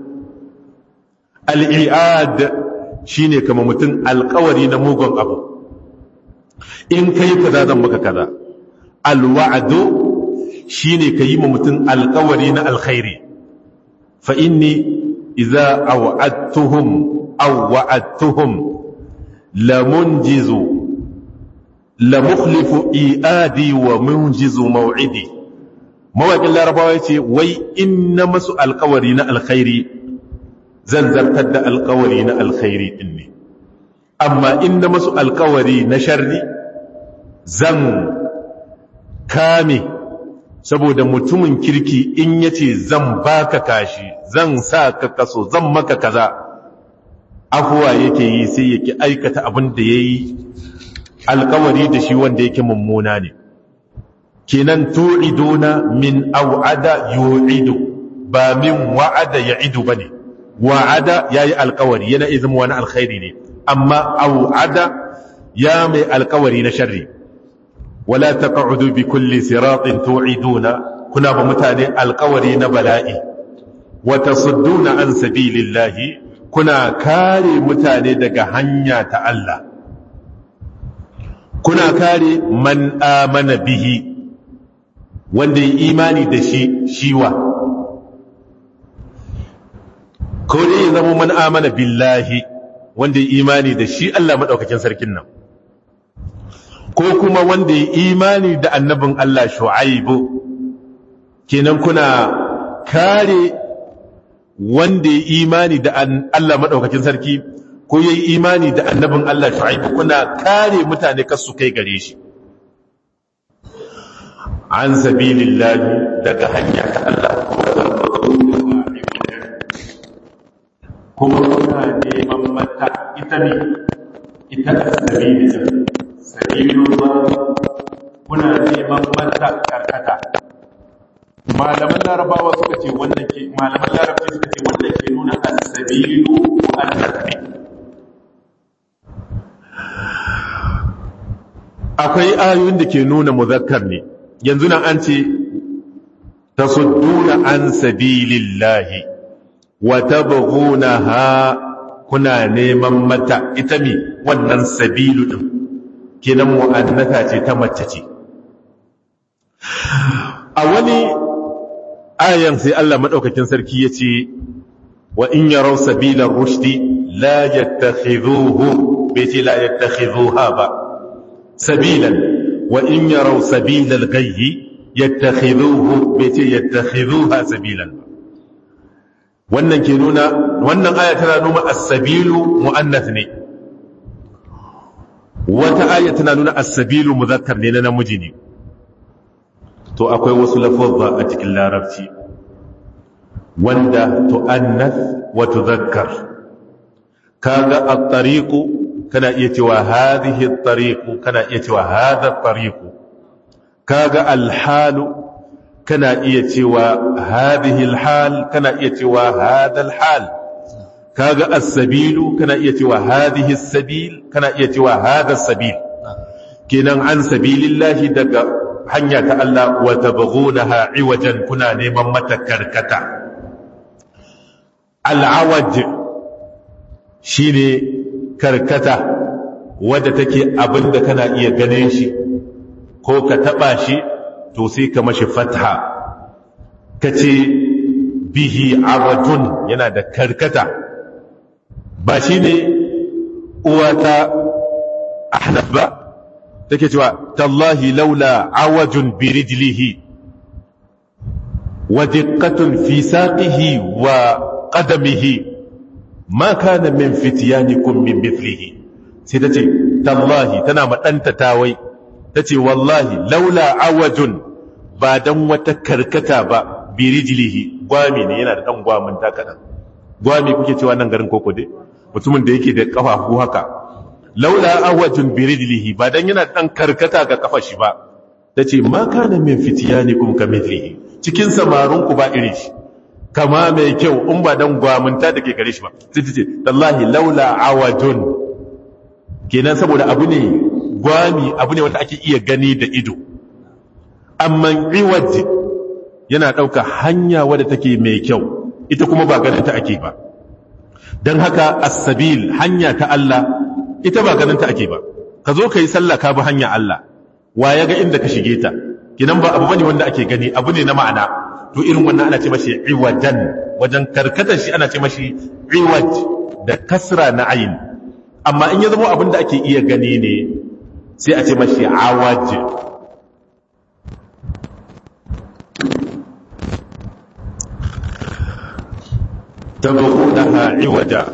al-i'ad shine kamar mutum alƙawari na mugun abu in kai kaza zan maka kaza al-wa'du shine kayi ma mutum alƙawari na alkhairi fa inni idza aw'adtuhum aw wa'adtuhum lamunjizu lamukhlifu i'adi wa munjizu maw'idi mawaƙin larabawa ce wai in na masu alkawari na alkhairi zan zartar da alkawari na alkhairi din ne amma in na masu alkawari na sharri zan kame saboda mutumin kirki in yace zan baka kashi zan sa ka kaso zan maka kaza afuwa yake yi sai yake aikata abin da yayi alkawari da shi wanda yake mummuna ne kenan tu'iduna min au'ada yu'idu ba min wa'ada ya'idu bane wa'ada yayi alkawari yana izin wani alkhairi ne amma au'ada ya mai alkawari na sharri wala taq'udu bi kulli siratin tu'iduna kuna ba mutane alkawari na bala'i wa tasudduna an sabilillahi kuna kare mutane daga hanya ta Allah kuna kare man amana bihi wanda ya imani da shi shiwa ko dai ya zama man amana billahi wanda ya imani da shi Allah madaukakin sarkin nan ko kuma wanda ya imani da annabin Allah shu'aibu kenan kuna kare wanda ya imani da Allah madaukakin sarki ko yayi imani da annabin Allah shu'aibu kuna kare mutane kar su kai gare shi an sabilillahi daga hanya ta Allah kuma kuna neman mata ita ne ita a sabilillah sabilillah kuna neman mata karkata malaman larabawa suka ce wannan ke malaman larabci suka ce wannan ke nuna as-sabilu al-nasbi akwai ayoyin da ke nuna muzakkar ne yanzu nan an ce tasudduna an sabilillahi wa tabghunaha kuna neman mata ita mi wannan sabilu din kenan mu'annata ce ta mace ce a wani ayan sai Allah madaukakin sarki yace wa in yaraw sabila rushdi la yattakhidhuhu bai ce la yattakhidhuha ba sabilan wa in yaraw sabila al-ghayyi yattakhidhuhu bai ce yattakhidhuha sabilan wannan ke nuna wannan aya tana nuna as-sabilu muannath ne wata aya tana nuna as-sabilu muzakkar ne na namiji ne to akwai wasu lafazza a cikin larabci wanda tu'annath wa tudhakkar kaga at-tariqu kana iya cewa hadhihi at-tariqu kana iya cewa hadha at-tariqu kaga al-halu kana iya cewa hadhihi al-hal kana iya cewa hadha al-hal kaga as-sabilu kana iya cewa hadhihi as-sabil kana iya cewa hadha as-sabil kenan an sabilillahi daga hanya ta Allah wa tabghunaha iwajan kuna neman mata karkata al-awaj shine karkata wadda take abinda kana iya ganin shi ko ka taba shi to sai ka mashi fatha kace bihi arajun yana da karkata ba shine uwata ahnaf ba take cewa tallahi laula awajun bi rijlihi wa diqqatun fi saqihi wa qadamihi ma kana min fityanikum min mithlihi sai tace tallahi tana madanta tawai tace wallahi laula awajun ba dan wata karkata ba bi rijlihi gwami ne yana da dan gwamin takadan gwami kuke cewa nan garin koko dai mutumin da yake da kafafu haka laula awajun birijlihi ba dan yana dan karkata ga kafa shi ba tace ma kana min fityanikum kamithlihi cikin samarun ku ba iri shi kama mai kyau in ba dan gwamunta da ke gare shi ba sai ta ce tallahi laula awajun kenan saboda abu ne gwami abu ne wanda ake iya gani da ido amma iwaj yana ɗauka hanya wadda take mai kyau ita kuma ba ganin ta ake ba don haka as-sabil hanya ta Allah ita ba ganin ta ake ba ka zo ka yi sallah ka bi hanya Allah wa ya ga inda ka shige ta kinan ba abu bane wanda ake gani abu ne na ma'ana to irin wannan ana ce mashi iwajan wajen karkatar shi ana ce mashi iwaj da kasra na ayin amma in ya zama abin da ake iya gani ne sai a ce mashi awaj تبغونها عوجا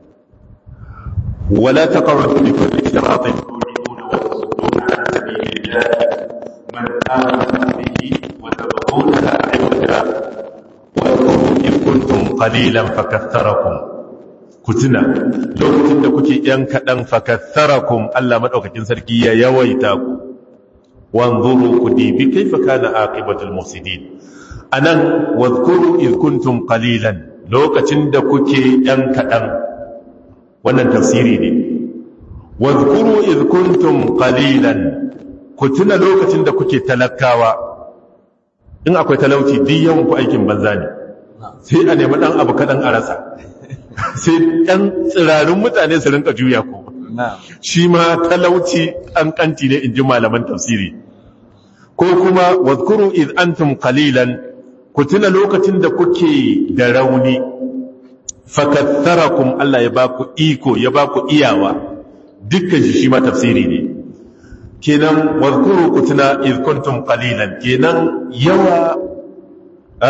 ولا تقعدوا بكل صراط تؤمنون وتصدون عن سبيل الله من آمن به وتبغونها عوجا واذكروا إذ كنتم قليلا فكثركم كتنا لو كنت كنت ينكدن فكثركم ألا مدعوكتين سركية يويتاكم وانظروا كديبي كيف كان عاقبة المفسدين أنا واذكروا إذ كنتم قليلا lokacin da kuke ‘yan kaɗan wannan tafsiri ne wadkuru kuntum qalilan ku tuna lokacin da kuke talakawa in akwai talauci duk yawan ku aikin banza ne sai a nemi ɗan abu kaɗan a rasa sai ɗan tsirarin mutane su rinka juya ku shi ma talauci ƙanƙanci ne in ji malaman tafsiri ko kuma wadkuru iz antum qalilan ku tuna lokacin da kuke da rauni fakatharakum Allah ya baku iko ya baku iyawa dukkan shi shi ma tafsiri ne kenan wadhkuru ku tuna iz kuntum qalilan kenan yawa a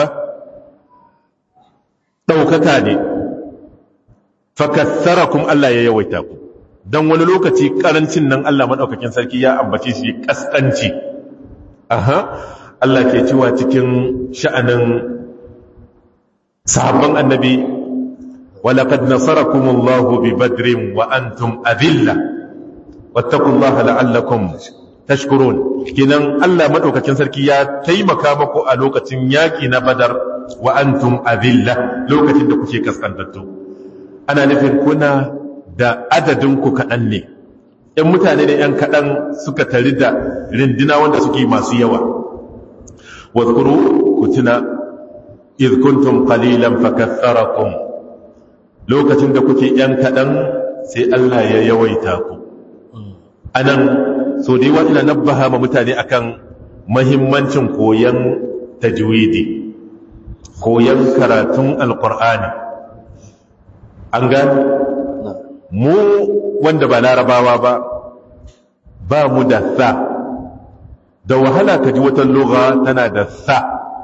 daukaka ne fakatharakum Allah ya yawaita ku dan wani lokaci karancin nan Allah madaukakin sarki ya ambace shi kaskanci aha Allah ke cewa cikin sha'anin sahabban annabi walaƙad nasarakumullahu bi badrin wa antum adilla wattaqullaha la'allakum tashkurun kinan Allah madaukakin sarki ya taimaka muku a lokacin yaki na badar wa antum adilla lokacin da kuke kaskantattu ana nufin kuna da adadin ku kaɗan ne ‘yan mutane ne ‘yan kaɗan suka tari da rindina wanda suke masu yawa’ واذكروا كتنا إذ كنتم قليلا فكثركم lokacin da kuke ‘yan kaɗan sai Allah ya yawaita ku. A nan, so da yawa ina nabbaha ma mutane akan mahimmancin koyon tajwidi, koyon karatun alƙur'ani. An gani? Mu wanda ba larabawa ba, ba mu da sa. da wahala ka ji wata lugha tana da sa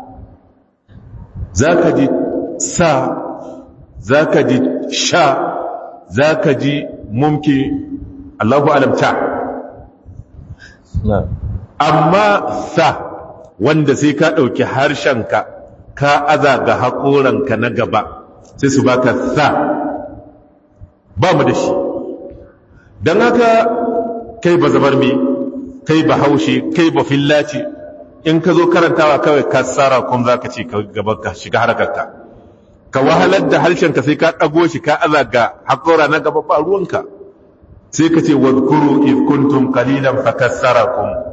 za ka ji sa za ka ji sha za ka ji mumki Allahu alamta amma sa wanda sai ka ɗauki harshenka ka aza ga haƙoranka na gaba sai su baka sa ba mu da shi don haka kai ba zabar mi kai ba haushe kai ba fillaci in ka zo karantawa kawai ka tsara kun za ka ce gaba ka shiga harkarka ka wahalar da harshenka sai ka ɗago shi ka aza ga haƙora na gaba ba ruwanka sai ka ce wadkuru if kuntum qalilan fakassarakum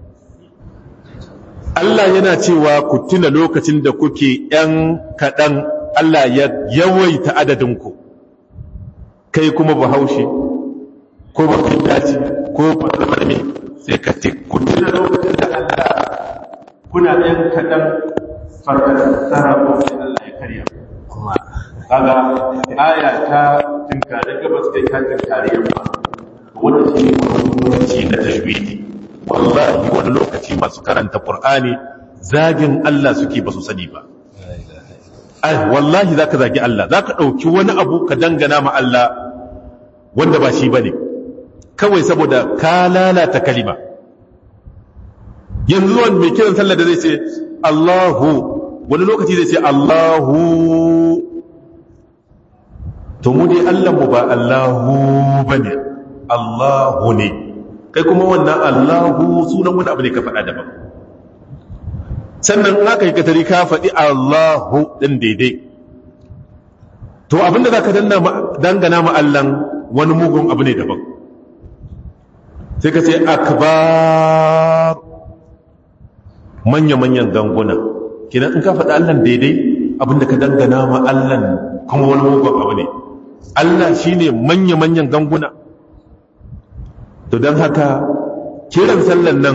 Allah yana cewa ku tuna lokacin da kuke ‘yan kaɗan Allah ya yawaita adadinku kai kuma ba haushe ko ba fillaci ko ba zamarme sai ka ce ku tuna lokacin da Allah kuna ɗan kaɗan farkasara ko sai Allah ya karya kuma kaga aya ta tinkare gabas kai ta tinkare yamma wanda shi ne muhimmanci na tajwidi wallahi wani lokaci masu karanta qur'ani zagin Allah suke ba su sani ba ai wallahi zaka zagi Allah zaka dauki wani abu ka dangana ma Allah wanda ba shi bane kawai saboda ka lalata kalima yanzu wani mai kiran sallah da zai ce Allahu wani lokaci zai ce Allahu to mu dai Allah mu ba Allahu bane Allahu ne kai kuma wannan Allahu sunan wani abu ne ka faɗa daban sannan aka yi katari ka faɗi Allahu ɗin daidai to abinda za ka dangana ma Allahn wani mugun abu ne daban sai ka ce akbar manya-manyan ganguna kinan in ka faɗi Allahn daidai abinda ka dangana ma Allahn kuma wani mugun abu ne Allah shi ne manya-manyan ganguna to don haka kiran sallan nan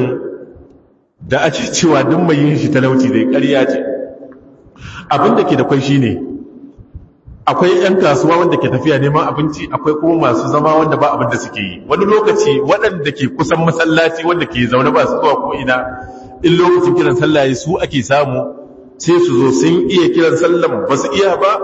da ake cewa duk mai yin shi talauci zai ƙarya ce abinda ke da kwai shi ne akwai 'yan kasuwa wanda ke tafiya neman abinci akwai kuma masu zama wanda ba abin da suke yi wani lokaci waɗanda ke kusan masallaci wanda ke zaune ba su zuwa ko'ina in lokacin kiran sallah su ake samu sai su zo sun iya kiran sallan ba su iya ba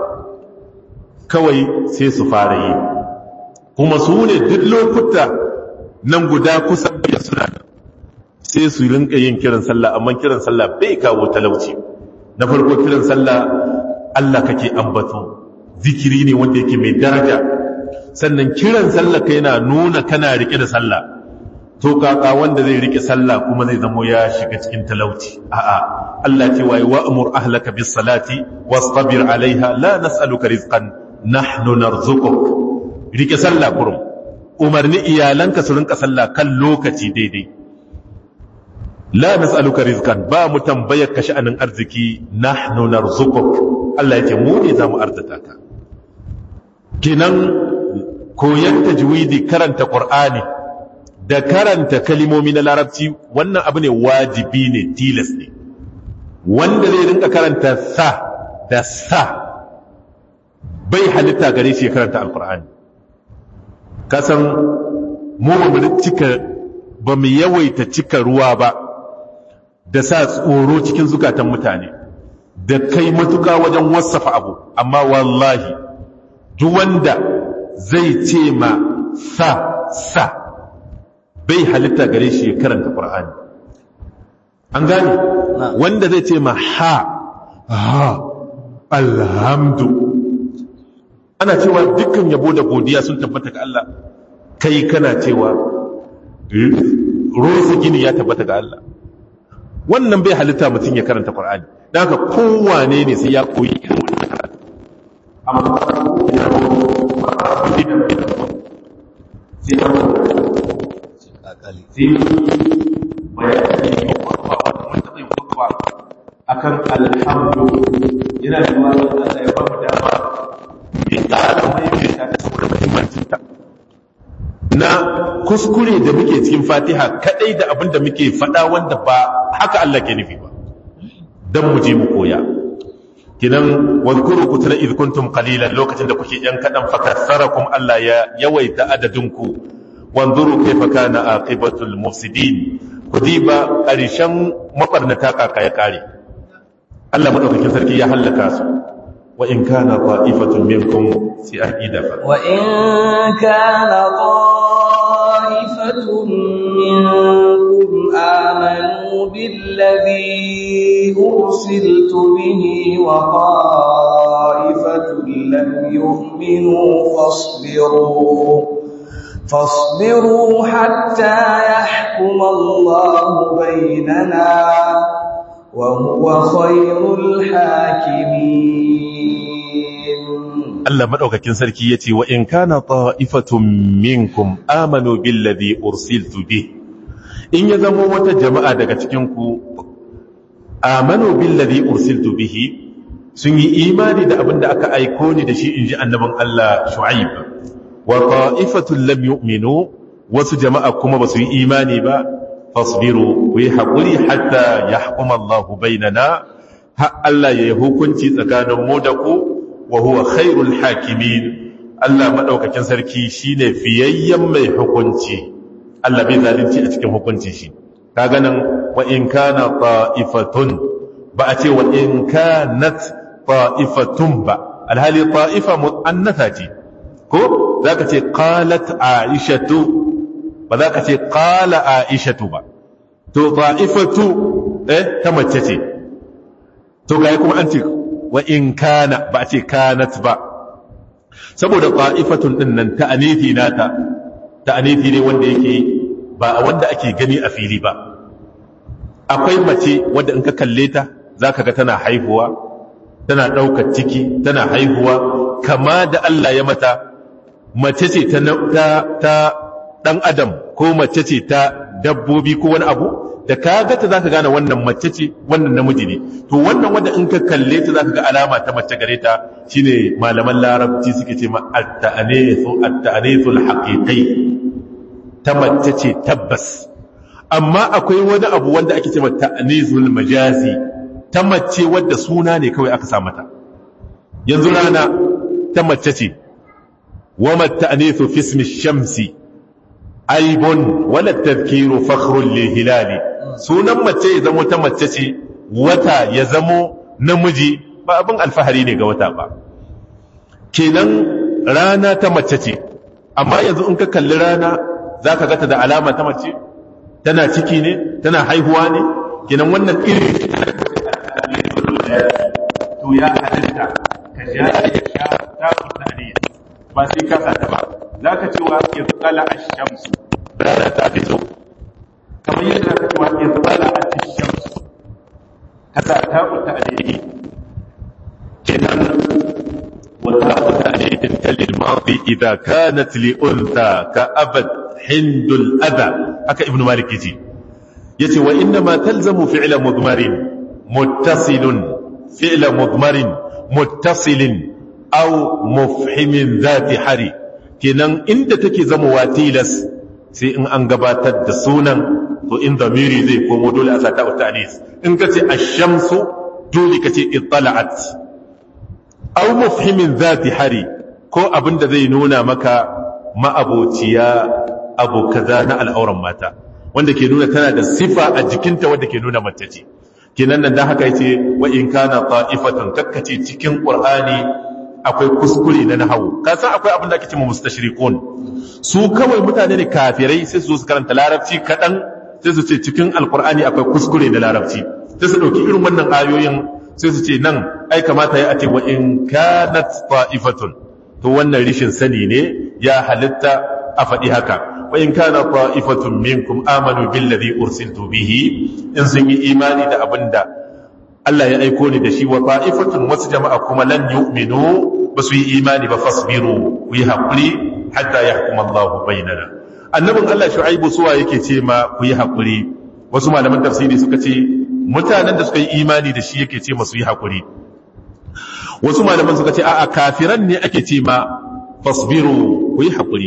kawai sai su fara yi kuma su ne duk lokuta nan guda kusa da suna sai su rinka yin kiran sallah amma kiran sallah bai kawo talauci na farko kiran sallah Allah kake ambato zikiri ne wanda yake mai daraja sannan kiran sallah kai yana nuna kana rike da sallah to kaka wanda zai rike sallah kuma zai zamo ya shiga cikin talauci a'a Allah ce wai wa'mur ahlaka bis salati wastabir alaiha la nas'aluka rizqan nahnu narzuquk rike sallah kurum umarni iyalanka su rinka sallah kan lokaci daidai la nas'aluka rizqan ba mu tambayar ka sha'anin arziki nahnu narzuquk Allah yake mu ne zamu arzata ka kinan koyan tajwidi karanta qur'ani da karanta kalimomi na larabci wannan abu ne wajibi ne tilas ne wanda zai rinka karanta sa da sa bai halitta gare shi ya karanta alqur'ani kasan mu ba mu cika ba mu yawaita cika ruwa ba da sa tsoro cikin zukatan mutane da kai matuka wajen wasafa abu amma wallahi duk wanda zai ce ma sa sa bai halitta gare shi ya karanta qur'ani an gane wanda zai ce ma ha ha alhamdu ana cewa dukkan yabo da godiya sun tabbata ga Allah kai kana cewa rosa gini ya tabbata ga Allah wannan bai halitta mutum ya karanta Qur'ani dan haka kowane ne sai ya koyi irin wannan karatu amma ya akan alhamdu yana da wani Allah ya ba mu dama ya ƙara mai ta saboda muhimmancinta na kuskure da muke cikin fatiha kadai da abin da muke faɗa wanda ba haka Allah ke nufi ba don mu je mu koya kinan wadkuru kutuna idh kuntum qalilan lokacin da kuke yan kadan fakassarakum Allah ya yawaita adadin ku wanzuru kayfa kana aqibatul mufsidin kudiba karshen mabarnata kaka ya kare Allah madaukakin sarki ya halaka su wa in kana ta'ifatun minkum si aqida fa wa in kana طائفة منكم آمنوا بالذي أرسلت به وطائفة لم يؤمنوا فاصبروا فاصبروا حتى يحكم الله بيننا وهو خير الحاكمين Allah madaukakin sarki yace wa in kana ta'ifatun minkum amanu billadhi ursiltu bi in ya zama wata jama'a daga cikin ku amanu billadhi ursiltu bihi sun yi imani da abinda aka aiko ni da shi inji annabin Allah Shu'aib wa ta'ifatun lam yu'minu wasu jama'a kuma basu yi imani ba fasbiru ku yi haƙuri hatta yahkuma Allah bainana har Allah ya yi hukunci tsakanin mu da ku wa huwa khairul hakimin Allah madaukakin sarki shine fiyayyen mai hukunci Allah bai zalunci a cikin hukunci shi kaga nan wa in kana ta'ifatun ba a ce wa in kanat ta'ifatun ba alhali ta'ifa mu'annatha ce ko zaka ce qalat aishatu ba zaka ce qala aishatu ba to ta'ifatu eh ta mace ce to ga kuma an ce wa in kana ba a ce kanat ba saboda ta'ifatun din nan ta'anifi nata ta'anifi ne wanda yake ba a wanda ake gani a fili ba akwai mace wadda in ka kalle ta zaka ga tana haihuwa tana ɗaukar ciki tana haihuwa kama da Allah ya mata mace ce ta ɗan adam ko mace ce ta dabbobi ko wani abu da ka ga ta zaka gane wannan mace ce wannan namiji ne to wannan wanda in ka kalle ta zaka ga alama ta mace gare ta shine malaman larabci suke ce ma at-ta'anithu at-ta'anithul haqiqi ta mace ce tabbas amma akwai wani abu wanda ake ce ma ta'anithul majazi ta mace wadda suna ne kawai aka sa mata yanzu rana ta mace ce wa at-ta'anithu fi ismi shamsi aibun wala tadhkiru fakhrun lil hilali sunan mace ya zamo ta mace ce wata ya zamo namiji ba abin alfahari ne ga wata ba kenan rana ta mace ce amma yanzu in ka kalli rana za ka gata da alama ta mace tana ciki ne tana haihuwa ne kenan wannan irin to ya halitta ka ja ya sha ta kusa ne ba sai ka sa ta ba za ka cewa ya tsala a shamsu rana ta fito kamar yadda ka cewa ya tsala a shamsu kasa ta kusa ne kenan wata kusa ne talil mafi idan kanat li unta ka abad hindul adha haka ibnu malik yace yace wa inna ma talzamu fi'la mudmarin muttasilun fi'la mudmarin muttasilin aw mufhimin zati hari kenan inda take zama watilas sai in an gabatar da sunan to in zamiri zai komo dole a sata wa ta'nis in kace ash-shamsu dole kace ittala'at aw mufhimin zati hari ko abinda zai nuna maka ma'abociya abu kaza na al'auran mata wanda ke nuna tana da sifa a jikinta wanda ke nuna mace ce kenan nan dan haka yace wa in kana ta'ifatan kakkace cikin qur'ani akwai kuskure na nahawu ka san akwai abin da ake cewa mustashrikun su kawai mutane ne kafirai sai su zo su karanta larabci kadan sai su ce cikin alqur'ani akwai kuskure na larabci sai su dauki irin wannan ayoyin sai su ce nan ai kamata ya ce wa in kanat ta'ifatun to wannan rishin sani ne ya halitta a faɗi haka wa in kana ta'ifatun minkum amanu billadhi ursiltu bihi in sun yi imani da abinda Allah ya aiko ni da shi wa ta'ifatun wasu jama'a kuma lan yu'minu ba su yi imani ba fasbiru ku yi haƙuri hatta yahkum Allahu bainana annabin Allah Shu'aibu suwa yake ce ma ku yi haƙuri wasu malaman tafsiri suka ce mutanen da suka yi imani da shi yake ce masu yi haƙuri wasu malaman suka ce a'a kafiran ne ake ce ma fasbiru ku yi haƙuri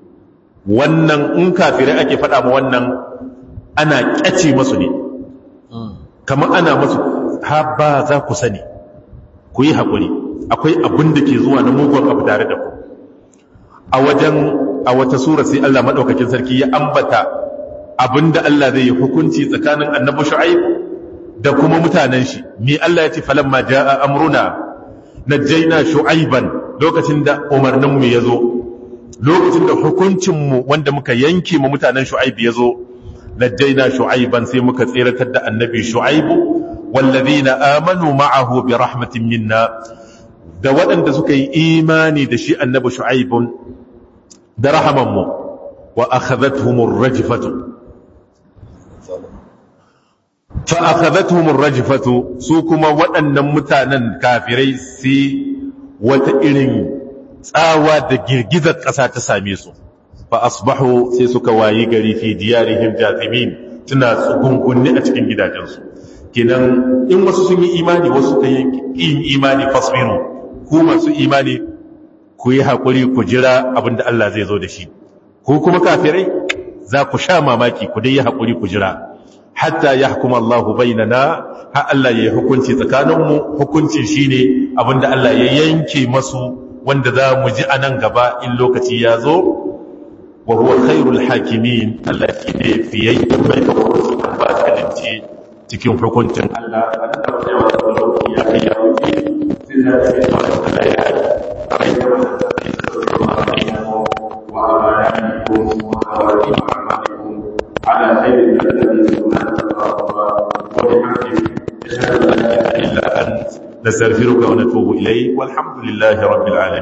wannan in kafirai ake faɗa ma wannan ana ƙyace masu ne kamar ana masu ha ba za ku sani ku yi haƙuri akwai abin da ke zuwa na mugun abu tare da ku a wajen a wata sura sai Allah maɗaukakin sarki ya ambata abin da Allah zai yi hukunci tsakanin annabi shu'aib da kuma mutanen shi me Allah ya ce falamma jaa amruna najjayna shu'aiban lokacin da umarnin mu yazo lokacin da hukuncin mu wanda muka yanke mu mutanen shu'aib yazo najjayna shu'aiban sai muka tsiratar da annabi shu'aibu والذين آمنوا معه برحمة منا da waɗanda suka yi imani da shi annabi shu'aibun da rahamanmu wa akhadhatuhumur rajfatu fa akhadhatuhumur rajfatu su kuma waɗannan mutanen kafirai sai wata irin tsawa da girgizar ƙasa ta same su fa asbahu sai suka wayi gari fi diyarihim jathimin tuna tsugungunni a cikin gidajensu kenan in wasu sun yi imani wasu ta yin imani fasbiru ku masu imani ku yi haƙuri ku jira abinda Allah zai zo da shi ku kuma kafirai za ku sha mamaki ku dai yi haƙuri ku jira hatta ya hukuma Allah bainana har Allah ya yi hukunci tsakaninmu hukuncin shine abinda Allah ya yanke masu wanda za mu ji a nan gaba in lokaci ya zo wa huwa khairul hakimin Allah shi ne fiyayyen mai hukunci ba kalinci cikin hukuncin Allah a da ya kai ya wuce sai za ta yi wani kala ya yi a rai da wani tafi da sauran ma'amalikum wa amanikum wa hawarikum wa amanikum ala khairin da ta yi suna ta faruwa wa bi hamdi ashhadu an la ilaha illa ant nastaghfiruka wa natubu ilayk walhamdulillahi rabbil alamin